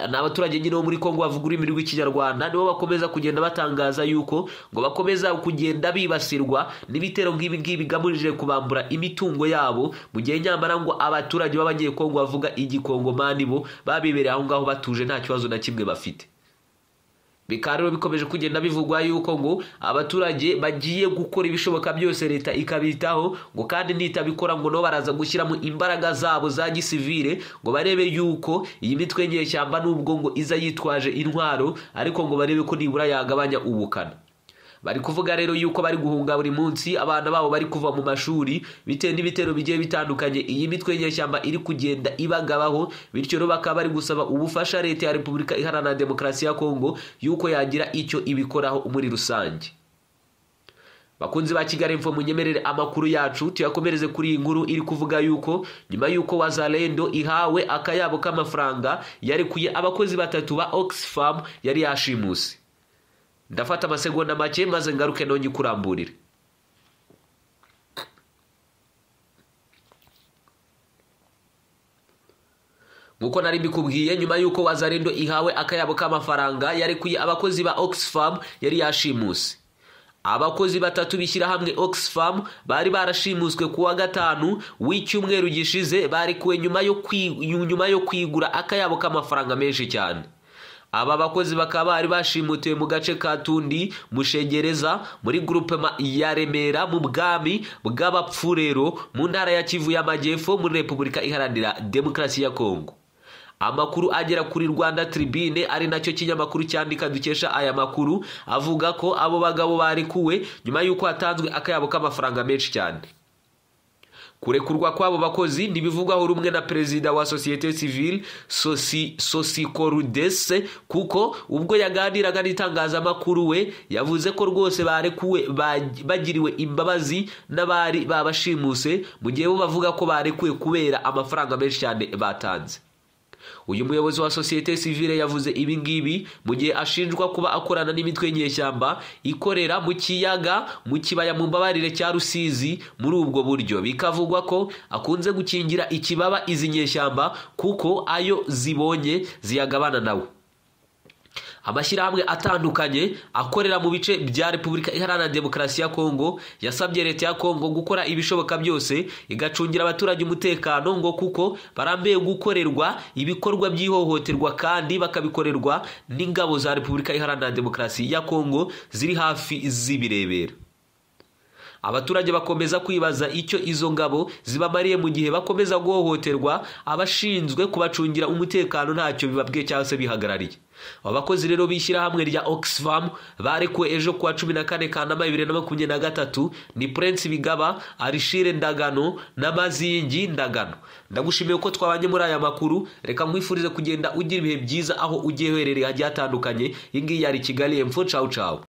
Speaker 1: ni abaturage nyine bo muri kongo bavuga ururimi rw'ikinyarwanda nibo bakomeza kugenda batangaza yuko ngo bakomeza kugenda bibasirwa n'ibitero nk'ibi ngibi bigamije kubambura imitungo yabo mu gihe nyamara ngo abaturage b'abanyekongo bavuga igikongomani bo babibereye aho ngaho batuje nta kibazo na kimwe bafite bikaba rero bikomeje kugenda bivugwa yuko ngo abaturage bagiye gukora ibishoboka byose leta ikabitaho ngo kandi nitabikora ngo nabo baraza gushyiramo imbaraga zabo za gisivire ngo barebe yuko iyi mitwe nyeshyamba n'ubwo ngo iza yitwaje intwaro ariko ngo barebe ko nibura yagabanya ubukana bari kuvuga rero yuko bari guhunga buri munsi abana babo bari kuva mu mashuri bitewe n'ibitero bigiye bitandukanye iyi mitwe nyeshyamba iri kugenda ibagabaho bityo rero bakaba bari gusaba ubufasha leta ya repubulika iharanira demokarasi ya kongo yuko yagira icyo ibikoraho muri rusange bakunzi ba kigali mfo munyemerere amakuru yacu tuyakomereze kuri iyi nkuru iri kuvuga yuko nyuma yuko wazalendo ihawe akayabo k'amafaranga yarekuye abakozi batatu ba oxfam yari yashimuse ndafata amasegonda make maze ngaruke nonye kuramburire nk'uko nari mbikubwiye nyuma y'uko wazarendo ihawe akayabo k'amafaranga yarekuye abakozi ba oxfam yari yashimuse abakozi batatu bishyirahamwe oxfam bari barashimuswe ku wa gatanu w'icyumweru gishize barekuwe nyuma yo kwigura akayabo k'amafaranga menshi cyane aba bakozi bakaba bari bashimutiwe mu gace ka tundi mushengereza muri gurupe ya remera mu bwami bw'abapfurero mu ntara ya kivu y'amajyepfo muri repubulika iharanira demokarasi ya kongo amakuru agera kuri rwanda tribune ari nacyo kinyamakuru cyandika dukesha aya makuru avuga ko abo bagabo barekuwe nyuma y'uko hatanzwe akayabo k'amafaranga menshi cyane kurekurwa kw'abo bakozi ntibivugwaho rumwe na perezida wa sosiyete sivile sosikorudese kuko ubwo yaganiraga n'itangazamakuru we yavuze ko rwose barekuwe bagiriwe imbabazi n'abari babashimuse mu gihe bo bavuga ko barekuwe kubera amafaranga menshi cyane batanze uyu muyobozi wa sosiyete sivile yavuze ibi ngibi mu gihe ashinjwa kuba akorana n'imitwe y'inyeshyamba ikorera mu kiyaga mu kibaya mu mbabarire cya rusizi muri ubwo buryo bikavugwa ko akunze gukingira ikibaba izi nyeshyamba kuko ayo zibonye ziyagabana nawe amashyirahamwe atandukanye akorera mu bice bya repubulika iharanira demokarasi ya kongo yasabye leta ya kongo gukora ibishoboka byose igacungira abaturage umutekano ngo kuko barambiye gukorerwa ibikorwa by'ihohoterwa kandi bakabikorerwa n'ingabo za repubulika iharanira demokarasi ya kongo ziri hafi z'ibirebera abaturage bakomeza kwibaza icyo izo ngabo zibamariye mu gihe bakomeza guhohoterwa abashinzwe kubacungira umutekano ntacyo bibabwiye cyangwa se bihagarariye aba bakozi rero b'ishyirahamwe rya oxfam barekuwe ejo kuwa cumi na kane kanama bibiri na makumyabiri na gatatu ni prince bigaba arishire ndagano n'amazingi ndagano ndagushimiye ko twabanye muri aya makuru reka nkwifurize kugenda ugira ibihe byiza aho ugiye uherereye hagiye hatandukanye iyi ngiyi yari kigali emfo cawu cawu